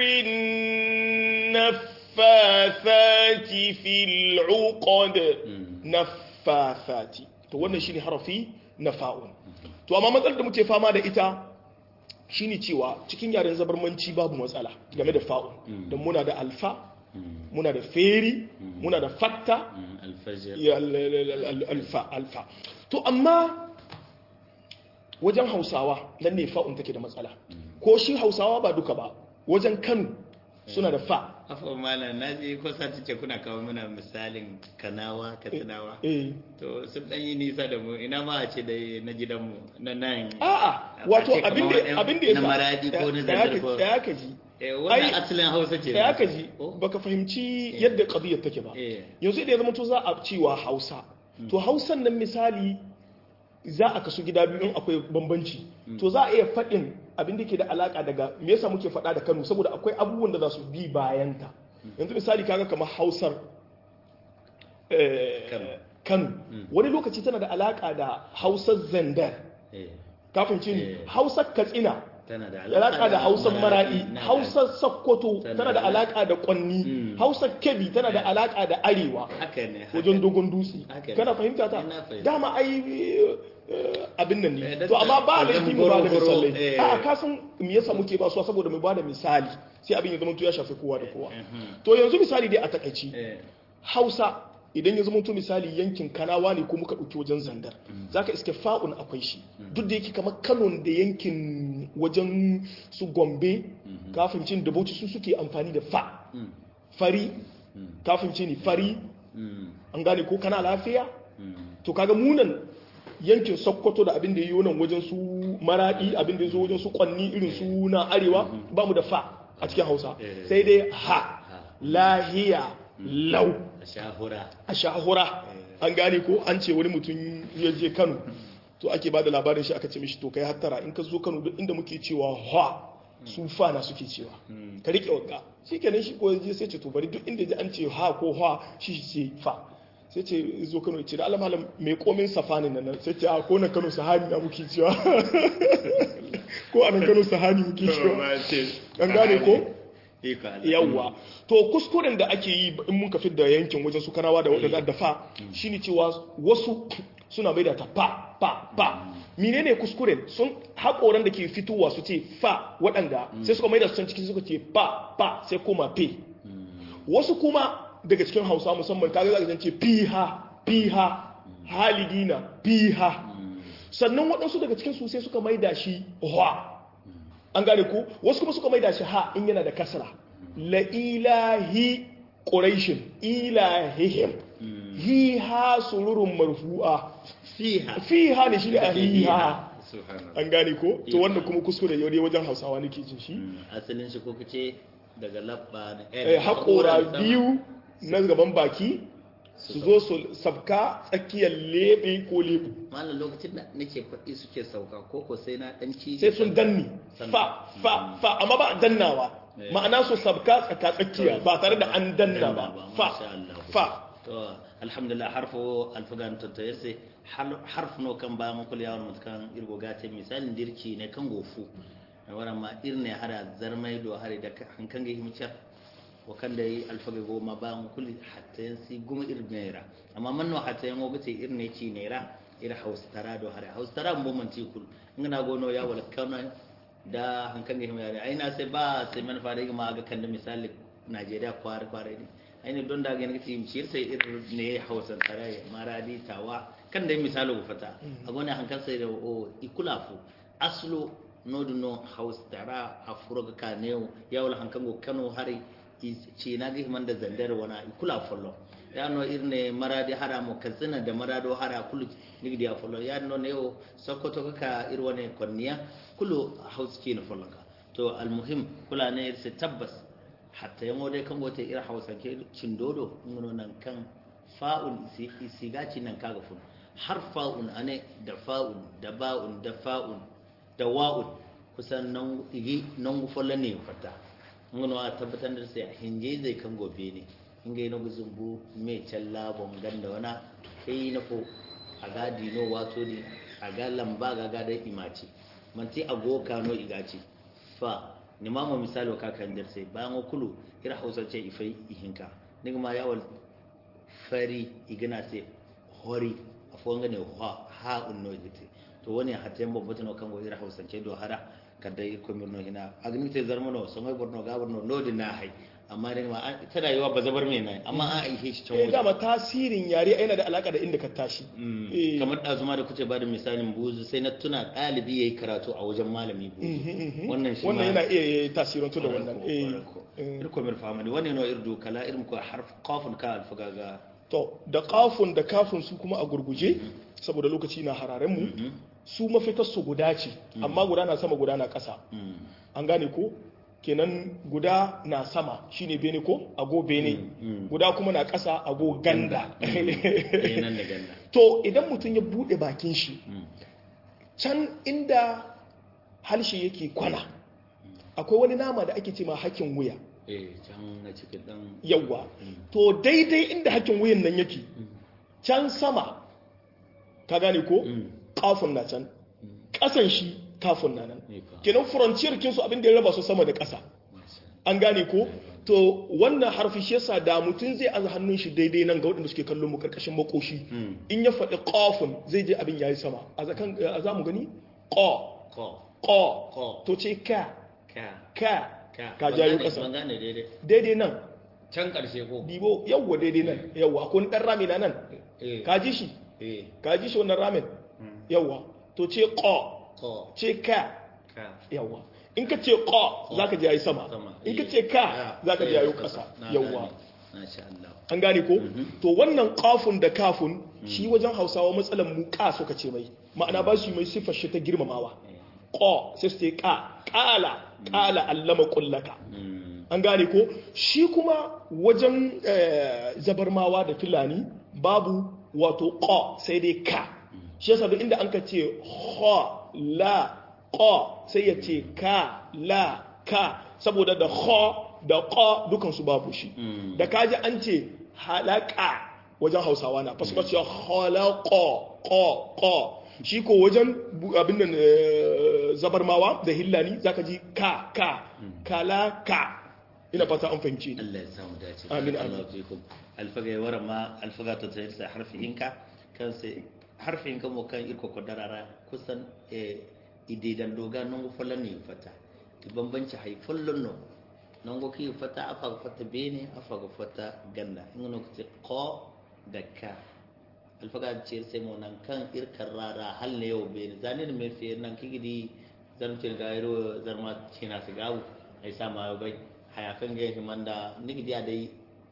النفاثات في العقد نفاثات to wannan shine harafi na fa'un to amma matsalar da muke fama da ita shine cewa cikin yaren zabarmanci babu matsala game da fa'un don muna da alfa muna da feri muna da fatta alfajir ya al- al- al- alfa alfa to amma wajen hausawa nan ne fa'un take da matsala ko shi hausawa ba duka ba wajen kano suna da fa afa malam na ji ko sati ce kuna kawo mana misalin kanawa katsinawa eh to sun dan yi nisa da mu ina ma a ce da na gidanmu na nan a'a wato a ce kamar abinda waɗan- abinda ya na maradi ko na zandar ko ya ka ji eh wannan ai- asalin hausa ce ya ka ji Oh. baka fahimci yadda qadiyar take ba eh yanzu idan ya zama to za a cewa hausa to hausan nan misali za a kasu gida biyu in akwai bambanci to za a iya faɗin abin da ke da alaka daga me yasa muke faɗa da kano saboda akwai abubuwan da za su bi bayanta yanzu misali kaga kamar hausar eh, Kano. kano wani lokaci tana da alaka da hausar zandar eh kafin cin Eh. hausar katsina tana da alaka da hausar maradi na da- hausar sokoto Tana tana da da- alaka da kwanni Mm. hausar kebbi tana da alaka da arewa haka ne haka wajen ne. dogon dutse Haka ne. kana fahimta ta Ina fahimta. dama ai eh, abin nan Eh, ne da- to amma ba wajen laifi mu ba da goro-goro, misalai eh. a ka san me yasa muke ba su saboda mu ba da misali sai abin ya zama to ya shafi kowa da kowa Mhm. to yanzu misali dai a takaici eh hausa idan ya zama to misali yankin kanawa ne ko muka ɗauki wajen zandar zaka iske fa'un akwai shi duk da yake kamar kano da yankin wajen su gombe kafin cin da bauchi su suke amfani da fa Mm. fari Mm. kafin cin fari Mm. an gane ko kana lafiya Mm. to kaga munan yankin sokoto da abin da yi nan wajen su maradi abin da ya zo wajen su kwanni irin su na arewa ba mu da fa a cikin hausa Eh. sai dai ha lahiya lau a shahura a shahura an gane ko an ce wani mutum ya je kano to ake ba da labarin shi aka ce mishi to kai hattara in ka zo kano duk inda muke cewa ha su fa na suke cewa ka rike wagga shi kenan shi ko ya je sai ce to bari duk inda ji an ce ha ko ha shi shi ce fa sai ce zo kano ya ce da Allah malam mai komin safani nan sai ce a ko na kano sahani na muke cewa ko a nan kano sahani muke cewa an gane ko Iko Allah. yawwa to kuskuren da ake yi in mun kafi da yankin wajen su kanawa da waɗanda da fa shine cewa wasu suna mai da ta pa pa pa menene kuskuren sun haƙoran da ke fitowa su ce fa waɗanda sai suka mai da su can cikin suka ce pa pa sai koma pe wasu kuma daga cikin hausa musamman kaga zaka ce piha piha halidina piha sannan waɗansu daga cikin su sai suka mai da shi hwa an gane ku wasu kuma suka maida shi ha in yana da kasra la ilahi quraishin ilahihim hi ha sururun marfu'a Fiha. fiha ne shi ne a hiha Subhanallah. an gane ko to wannan kuma kuskure yau dai wajen hausawa nake jin shi Mm. Asalin shi ko kace daga labba da eh, haƙora biyu na gaban baki su zo su sabka tsakiyar lebe ko lebu malam lokacin da nake faɗi suke sauka koko sai na ɗan ci sai sun danni fa fa fa amma ba a dannawa Eh. ma'ana su sabka tsaka tsakiya ba tare da an danna Danna ba ba, fa masha Allah. fa to alhamdulillah harfo alfagan to to yace harf no kan ba mun kula yawon mutkan irgo gate misalin dirki ne kan gofu wannan ma irne hada zarmai do hare da hankan ga himcar wa kan da yi alfaga goma ba mun kulli hatta yansi goma irnera amma man no hatta yan gobe ce irne ci nera ira haustara do hare haustara mun mun ci kul ngana gono ya wala kana da hankan ga himar ai na sai ba sai man fara ga ma ga kan da misali Najeriya kware kware ne aini don da gani kace mishir sai irin ne hausan taraye maradi tawa kan da misali ku fata a gona hankan sai da o ikulafu aslo nodu no haus tara a furoga ka ne ya wala hankan go kano hari ce na ga himan da zandar wana ikulafu lo ya no irne maradi hara mo katsina da marado hara kulu nigdi ya follo ya no ne o sokoto ka irwane konniya kulu haus ce na follo ka to almuhim kula ne sai tabbas hatta yango dai kan gote ira hausa ke cindodo ngono nan kan fa'un isigaci nan kaga fun har fa'un ane da fa'un da ba'un da fa'un da wa'un kusan nan igi nan gufolla ne fata ngono a tabbatar da sai hinje zai kan gobe ne inga ina guzumbu me challa bon ganda wana kai na ko a gadi no wato ne a ga lamba ga ga da imaci manti agoka no igaci fa ni ma mo misalo ka kan der sai bayan o kulu ira hausa ce ifai ihinka ni ma yawal fari igana sai hori afo ngane ha ha unno igite to wani hatta yamba botano kan go ira hausa ce do hara kada ko mirno hina agni te zarmano so mai borno ga borno lodi na hai amma dai ma tana yiwa ba zabar mai nan amma an aihe shi can eh waje dama tasirin yare yana da alaka da inda ka tashi Eh. kamar ɗazuma da kuce ba da misalin buzu sai na tuna ɗalibi ya yi karatu a wajen malami buzu wannan shi wannan ma- yana iya tasirantu da wannan Ƙwarai ko, eh ƙwarai ko. eh. irko mir famani wannan yana irdo kala irin ko harf qafun ka alfaga ga to da kafun da kafun su kuma a gurguje saboda lokaci na hararen mu su mafitar su guda ce amma guda na sama guda na ƙasa Mm. an gane ko kenan guda na sama shine bene ko ago bene mm. guda kuma na ƙasa ago ganda Eh, nan da ganda to idan mutum ya bude bakin shi Mm. can inda harshe yake kwana akwai wani nama da ake ce ma hakin wuya eh can na cikin dan yawwa to daidai inda hakin wuyan nan yake can sama ka gane ko Mm. kafin na can ƙasan shi kafin na nan ne fa kenan frontier kinsu abin da ya raba su sama da ƙasa masha an gane ko to wannan harfi shi yasa da mutum zai aza hannun shi daidai nan ga waɗanda suke kallon mu karkashin makoshi Mm. in ya faɗi qafun zai je abin yayi sama a zakan a za mu gani qa ko qa ko to ce ka ka ka ka ka Ban jayo gane- ƙasa ban gane daidai daidai nan can karshe ko dibo yawwa daidai nan yawwa akwai wani ɗan rami na nan eh ka ji shi eh ka ji shi wannan ramin Mm. yawwa to ce qa ko ce ka ka yawwa in ka ce qa za ka je yayi sama sama in ka eh. ce ka za ka je yayi sai ƙasa Na yawwa gane. masha Allah an gane ko to wannan kafun da kafun shi wajen hausawa matsalan mu ka suka ce mai ma'ana ba su yi mai siffar shi ta girmamawa Eh. ko sai su ce ka kala kala allama kullaka Mm. an gane ko shi kuma wajen eh, zabarmawa da fulani babu wato ko sai dai ka shi yasa duk inda an ka ce ho la ko sai ya ce ka la ka saboda da ho da ko dukansu babu shi Mm. da kaji an ce halaka wajen hausawa na fasu ce halako ko ko shi ko wajen bu- abin nan eh, zabarmawa da hillani zaka ji ka ka kala ka ina fata an fahimci ni Allah ya samu dace Amin, Allah fikum alfaga yawara ma alfaga ta tayar sa harfihinka kan sai harfihinka mo kan irko ko darara kusan eh ididan doga non go falan ne fata ti bambanci hay follon no non go ki fata afa go fata bene afa go fata ganda ngono ko ti ko da ka alfaga ce sai mo nan kan irkar rara hal ne yau bene zanin me fi nan kigidi zarmcin gairo zarma cina su gawo ai sama bai hayafin ga himanda nigi dia dai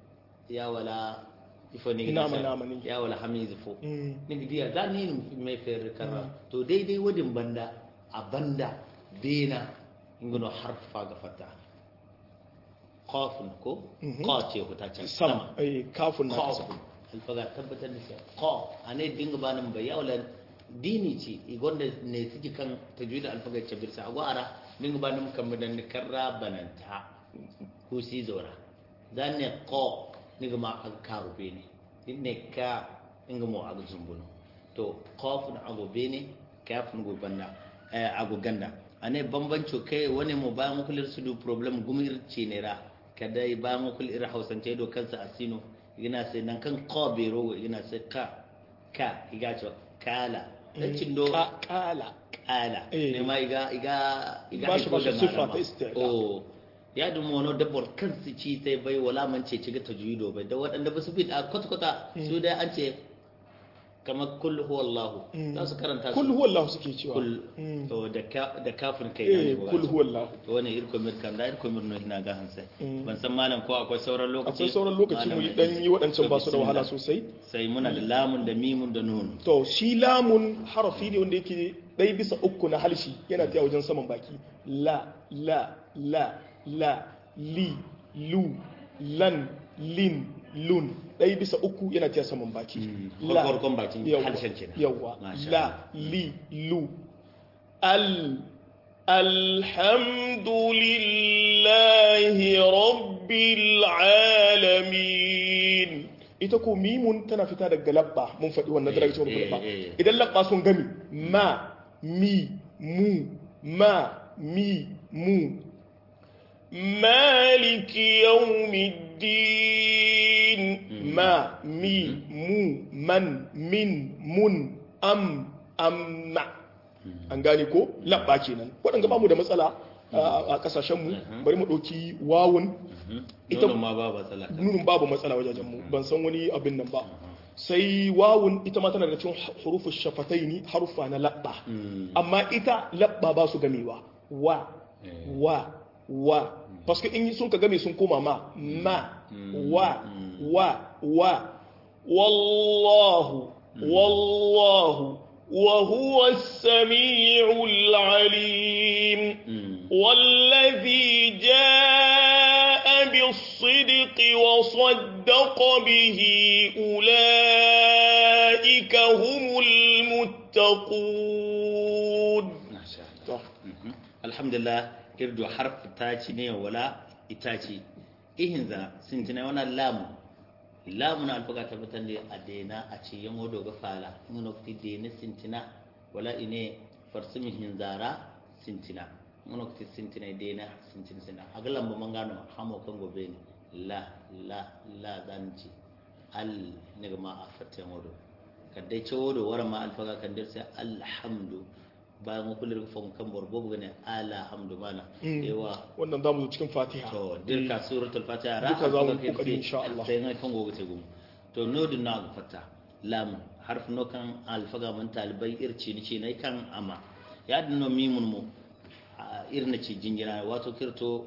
ya wala ifo nigi Ina sa- ma nama ni. ya wala hamizu fo Mm. nigi dia za ni mai fer karra to daidai wadin banda a banda bena ingono harfa ga fata qafun ko qa ce huta can sama eh kafun na kasa qafun alfaga tabbatar da cewa qa ane dinga banin bai yawla dini ce igonda ne suke kan tajwid alfaga ce birsa agwa ara dinga banin kan mudan karra bananta ko si zora dan ne qa dinga ma ag karu bene dinne ka dinga mo ag zumbuno to qafun ago bene kafun go banda eh ago ganda ane bambanco kai wani mu ba mu kulir su du problem gumir cinera kada ba mu kulir hausance do kansa asino ina sai nan kan qabiro ina sai ka ka iga ce kala dan cindo kala kala ne ma iga iga iga ba shi ba shi sifa ta istiqa oh ya dum wono dabbor kansu ci sai bai wala man ce ci ga tajwido bai da waɗanda ba su bi a kwata-kwata su dai an ce kamar kul huwallahu za su karanta kul huwallahu suke cewa kul to da ka da kafin kai eh kul huwallahu to wani irko mir kan da irko mir no ina ga hansa ban san malam ko akwai sauran lokaci akwai sauran lokaci mu dan yi wadancan ba su da wahala sosai sai muna da lamun da mimun da nun to shi lamun harafi ne wanda yake dai bisa uku na halshi yana tafiya wajen saman baki la la la la li lu lan lin lun ɗaya bisa uku yana tiya saman baki la farkon bakin harshen kenan yawa la li lu al alhamdulillahi rabbil alamin ita ko mimun tana fita daga labba mun faɗi wannan da rage labba idan labba sun gami ma mi mu ma mi mu مالك يوم الدين ما مي مو من من من أم أم an gane ko labba kenan waɗanda ba mu da matsala a ƙasashenmu bari mu ɗauki wawun ita ma babu matsala nunin babu matsala wajajen mu ban san wani abin nan ba sai wawun ita ma tana da cikin hurufin shafatai ne harufa na labba amma ita labba ba su gamewa wa wa wa parce que in sun ka game sun koma ma ma wa wa wa wallahu wallahu wa huwa as-sami'u al-alim والذي جاء بالصدق وصدق به أولئك هم المتقون ما شاء الله الحمد لله irdo harf ta ci ne wala ita ce ihin za sintina wana lamu lamu na alfaga tabbatar da a daina a ce yan wado ga fala in nokti daina sintina wala ine farsumi hin zara sintina in nokti sintina daina sintina sintina a ga lamba man gano hamo kan gobe ne la la la zanci al ne ga ma a fatta yan wado kadai ce wado wara ma alfaga kan dirsa alhamdu bayan mu kullu fon kan borbo gane alhamdu mana yawa wannan zamu zo cikin fatiha to dirka suratul fatiha ra duka zamu kokari insha Allah sai ngai kan gogo te gum to nodu na ga fata lam harf no kan alfaga man talibai irci ni ce nai kan ama ya dinno mimun mu irna ci jingira wato kirto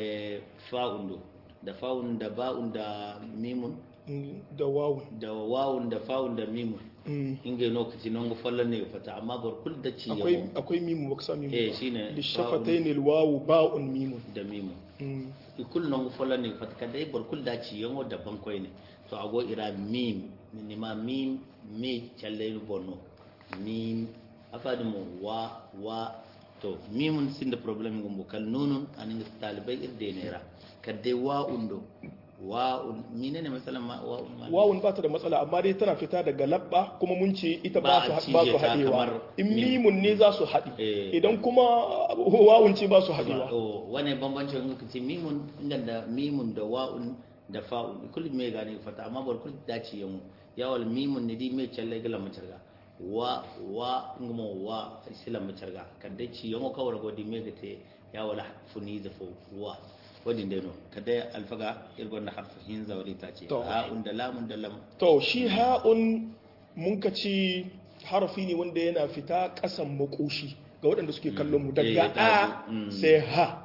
fa'undo da fa'un da ba'un da mimun da wawun da wawun da fa'un da mimun inga lokaci non go fallan ne fata amma bar kul da ci akwai akwai mimu ba sa mimu eh shine li shafatayn al wawu ba'un mimu da mimu i kul non go fallan ne fata kada bar kul da ci yango da ban koy ne to ago ira mim ni ma mim me challe bonno mim afadi mo wa wa to mimun sin da problem ngum kal nunun anin talibai irde nera kadde wa undo wa'un menene matsalan ma wa'un wawun ba ta da matsala amma dai tana fita daga labba kuma mun ce ita ba su ba su hadewa in mimun ne za su haɗi idan kuma wawun ce ba su hadewa wane bambanci wani kace mimun inda mimun da wa'un da fa'un kullum me gane fata amma bar kullum dace yamu yawal mimun ne di me challe gala macarga wa wa ngumo wa sila macarga kadda ci yango kawar godi me gate yawala funi da fo wa wadin dai no kada alfaga irgon da harfin zawari ta ce ha'un da lamun da lam to shi ha'un mun ka ci harafi ne wanda yana fita kasan makoshi ga waɗanda suke kallon mu daga a sai ha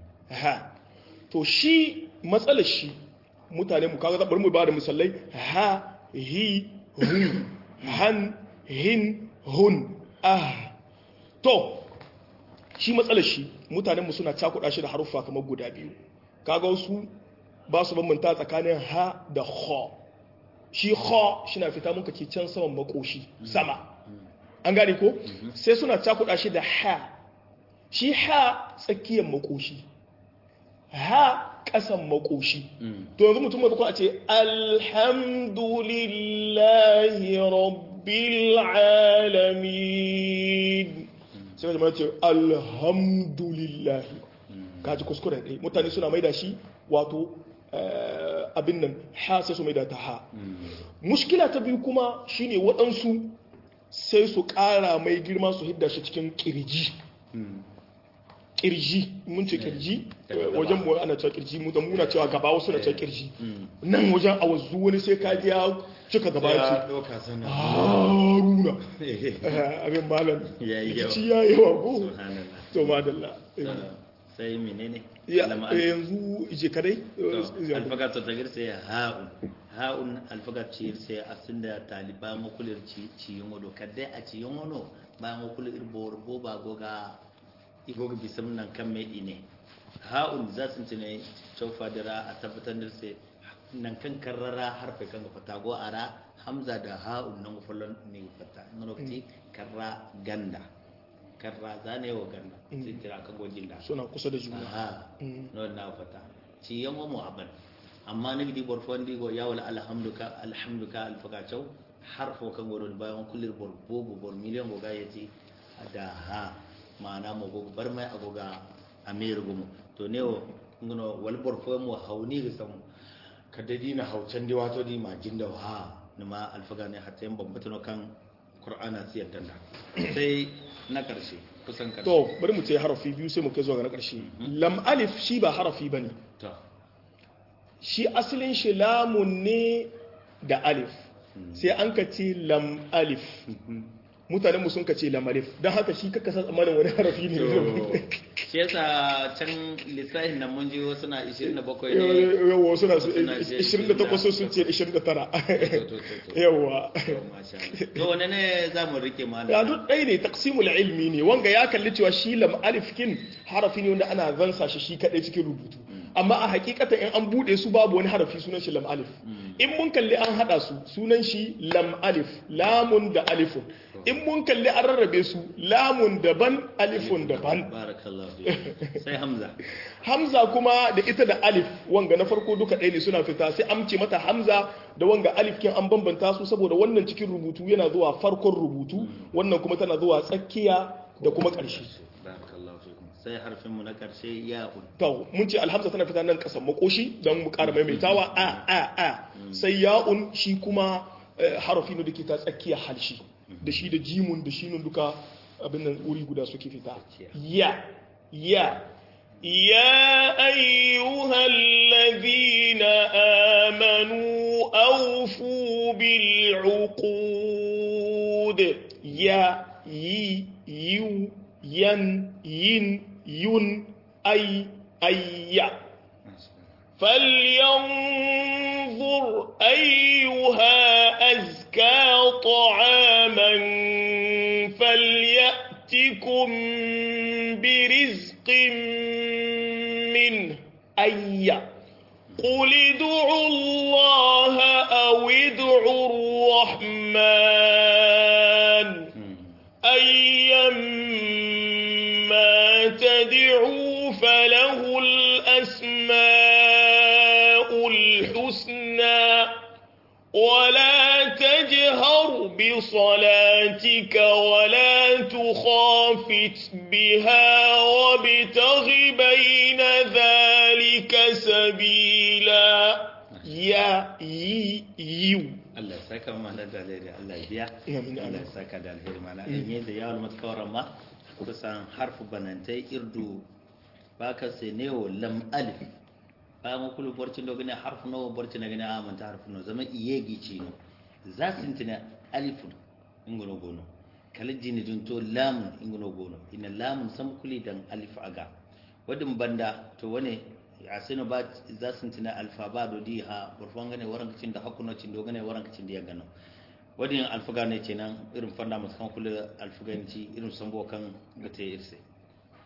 ha to shi matsalar shi mutane mu kaga bari mu ba da misalai ha hi hu han hin hun ah to shi matsalar shi mutanen mu suna cakuɗa shi da haruffa kamar guda biyu kaga wasu ba su bambanta tsakanin ha da ha shi ha shi na fita muka ke can saman makoshi sama an gane ko sai suna cakuɗa shi da ha shi ha tsakiyar makoshi ha ƙasan makoshi to yanzu mutum mai a ce alhamdulillahi rabbil alamin sai ka ce alhamdulillahi kaji kuskure ɗaya mutane suna maida shi wato abin nan ha sai su maida ta ha mushkila ta biyu kuma shine waɗansu sai su ƙara mai girma su hidda shi cikin ƙirji kirji mun ce kirji wajen mu ana cewa kirji mu da muna cewa gaba wasu na cewa kirji nan wajen a wazu wani sai ka ji ya cika gaba ya ce haruna abin malam rikici ya yi wa ko to madalla sai menene yanzu ije kadai alfaga ta tagir sai ha'un ha'un alfaga ce sai asin da taliba makulir ciyin wado kadai a ciyin wano ba makulir irbo rubo ba goga igoga bisam nan kan mai ine ha'un za su tune cofa dira a tabbatar da sai nan kan karrara harfe kan ga fata go ara hamza da ha'un nan gufallon ne fata in lokaci karra ganda karra zane wa ganda sai tira kan gojin da suna kusa da juna ha no na fata ci yan mu aban amma ni di bor fondi go ya wala alhamduka alhamduka alfaka chau harfo kan goron bayan kullir bor bobo bor miliyan go ga yace da ha ma'ana mo go bar mai agoga amir gumu to ne o ngono wal bor fo mo hawni ga sam kadadi na haucan di wato di ma jinda ha nima alfaga ne hatta yan bambata no kan qur'ana siyar danda sai na karshe kusan karshe to bari mu ce harafi biyu sai mu kai zuwa ga na karshe lam alif shi ba harafi bane to shi asalin shi lamun ne da alif sai an ka ce lam alif mutanen mu sun ka ce lam alif don haka shi kaka san tsammanin wani harafi ne shi yasa can lissafin nan mun ji wasu na 27 ne yawa suna 28 sun ce 29 yawa to wane ne za mu rike mana ya duk ɗaya ne taqsimul ilmi ne wanga ya kalli cewa shi lam alif kin harafi ne wanda ana zansa shi shi kadai cikin rubutu amma a hakikata in an bude su babu wani harafi sunan shi lam alif in mun kalli an hada su sunan shi lam alif lamun da alifun in mun kalli an rarrabe su lamun daban alifun daban sai hamza hamza kuma da ita da alif wanga na farko duka ɗaya ne suna fita sai amce mata hamza da wanga alif kin an bambanta su saboda wannan cikin rubutu yana zuwa farkon rubutu wannan kuma tana zuwa tsakiya da kuma ƙarshe sai harfin mu na ƙarshe ya'un to mun ce alhamza tana fita nan kasan makoshi don mu ƙara maimaitawa a a a sai ya'un shi kuma harafi ne da ke ta tsakiya halshi da shi da jimun da shinun duka abin nan wuri guda suke fita ya ya يا أيها الذين آمنوا أوفوا بالعقود يا يي يو ين ين ين أي أي فلينظر أيها أزكى طعاما فليأتكم برزق منه أي قل ادعوا الله أو ادعوا الرحمن أيما تدعوا فله الأسماء الحسنى ولا تجهر بصلاتك ولا تخافت بها وابتغ بين ذلك سبيلا يا يي يو Allah ya saka mana da alheri Allah ya biya Allah ya saka da alheri mana in yi da yawon matkawar ma kusan harfu banantai irdu baka sai ne o lam alif ba mu kulu borcin do gane harfu no borcin gane a manta harfu no zama iye gici no za su tintina alifun ingono gono kala jini dun to lamun ingono gono ina lamun sam kuli dan alif aga wadin banda to wane a sinu ba za su tina alfa ba do di ha burfan gane waran kacin da hakuno cin do gane waran kacin da ya gano wadin alfaga ne ce nan irin fanda masu kan kula alfaganci irin sambo kan gata irse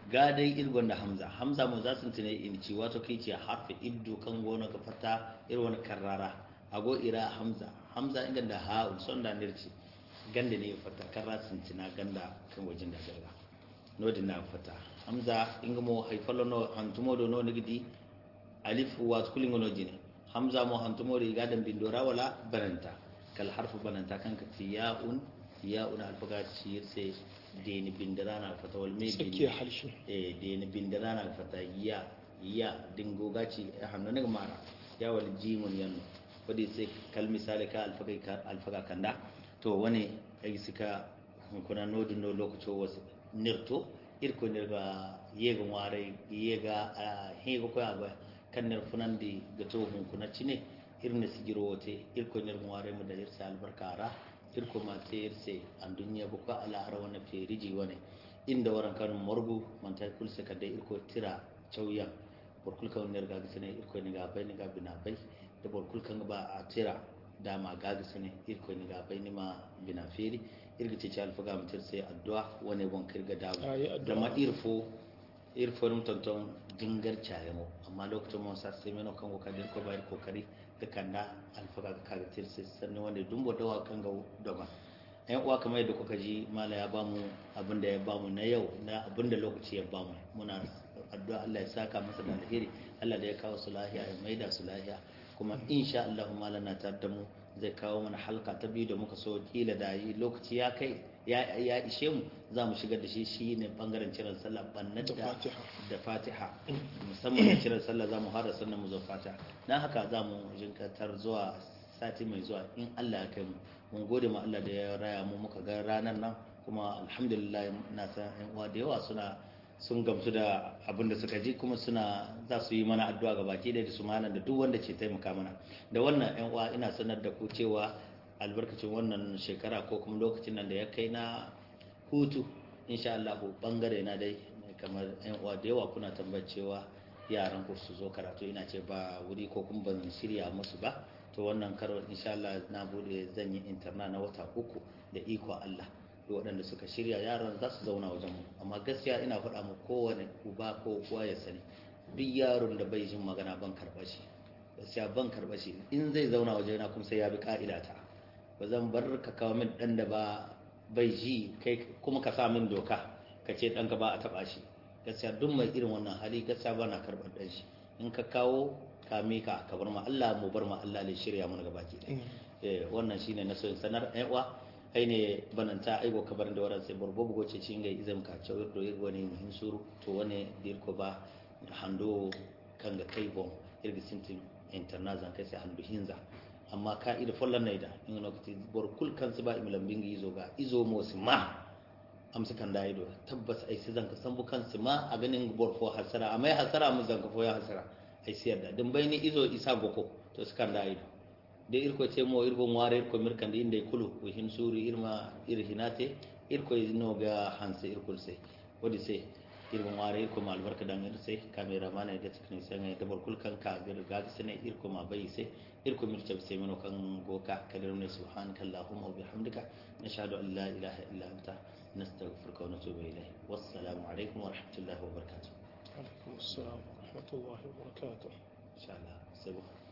ga dai irgon da hamza hamza mu za su tune in ci wato kai ce harfi iddu kan gona ga fata irin wani karrara ago ira hamza hamza inga da ha son da nirci ganda ne fata karra sun tina ganda kan wajen da garga nodin na fata hamza inga mo haifalo no hantumo do no nigidi alif wa kulingo no jine hamza mo hantumo ri gadan bindora wala bananta kal harfu bananta kan ka ci ya'un ya'un alfaga ci sai deni bindara na fata wal me tsakiyar harshe eh deni bindara na fata ya ya dingo gaci hannu ne mara ya wal jimun yanno wadi sai kal misali ka alfaga ka alfaga kanda to wani ai sika kuna nodi no lokaci wasu nirto irko nirga yega ware yega hego ko agwa kan nir funandi gato hun kuna cine irne sigiro wote irko nir ware mu da irsa albarkara irko ma te irse an dunya bu ko ala har wana feriji wane inda waran kan morgu man ta kulse kadda irko tira chauya borkul kan nir ga sene irko ni ga bai ni ga bina bai da borkul kan ba a tira dama gaga sene irko ni ga bai ni ma bina feri irga ce ci alfaga mutir sai addu'a wani bon kirga dawo da ma irfo irfo rum tonton dingar mo amma lokacin mun sa sai meno kan kokari ko bayar kokari da kanda alfaga ga kaga tir sai sannan wanda dumbo dawa kan ga doma ɗan uwa kamar yadda kuka ji mala ya bamu abin da ya bamu na yau na abin da lokaci ya bamu muna addu'a Allah ya saka masa da alheri Allah da ya kawo su lahiya ya maida su lahiya kuma insha Allah mala na tar da mu zai kawo mana halka ta biyu da muka so kila da yi lokaci ya kai ya ishe mu za mu shigar da shi shi ne bangaren ciran sallah bannan da da fatiha musamman da ciran sallah za mu hada sannan mu zo fatiha na haka za mu jinkatar zuwa sati mai zuwa in Allah ya kai mu mun gode ma Allah da ya raya mu muka ga ranar nan kuma alhamdulillah na san yan uwa da yawa suna sun gamsu da abin da suka ji kuma suna za su yi mana addu'a ga baki da su malam da duk wanda ce taimaka mana da wannan yan uwa ina sanar da ku cewa albarkacin wannan shekara ko kuma lokacin nan da ya kai na hutu insha Allah bangare na dai kamar yan uwa da yawa kuna tambayar cewa yaran ku su zo karatu ina ce ba wuri ko kuma ban shirya musu ba to wannan karo insha Allah na bude zan yi interna na wata uku da iko Allah da waɗanda suka shirya yaran za su zauna wajen mu amma gaskiya ina faɗa mu kowane uba ko kowa ya sani duk yaron da bai jin magana ban karɓa shi gaskiya ban karɓa shi in zai zauna waje na kuma sai ya bi ka'ida ta ba zan bar ka kawo min ɗan da ba bai ji kai kuma ka sa min doka ka ce ɗanka ba a taɓa shi gaskiya duk mai irin wannan hali gaskiya ba na karɓar ɗan shi in ka kawo ka mika ka bar ma Allah mu bar ma Allah ne shirya mana gaba ki ɗaya wannan shine na so in sanar ɗan uwa aine bananta aigo kabar da waran sai borbo bugo ce cinga izam ka cewa do irgo ne muhin suru to wane dirko ba hando kanga kai bon irgi sintin internazan kai sai hando hinza amma ka ida follan naida in lokati bor kul kan su ba imilan bingi izo ga izo mo ma amsa kan da ido tabbas ai sai zanka san bukan su ma a ganin bor fo hasara amma hasara mu zanka fo ya hasara ai siyar da din bayni izo isa goko to su kan da ido de irko cemo irgo ngware irko mirkande inde kulu o hin suuri irma ir hinate irko noga hanse irkol se wodi se irgo ngware irko ma albarka dan ir se camera mana da technicien ngai dabor kul kan ka bir gaga sene irko ma bayi se irko mir tab se meno kan goka kadir ne subhanaka allahumma wa bihamdika nashhadu an la ilaha illa anta nastaghfiruka wa natubu ilayk wassalamu alaikum wa rahmatullahi wa barakatuh alaikum assalam wa rahmatullahi wa barakatuh insha Allah sai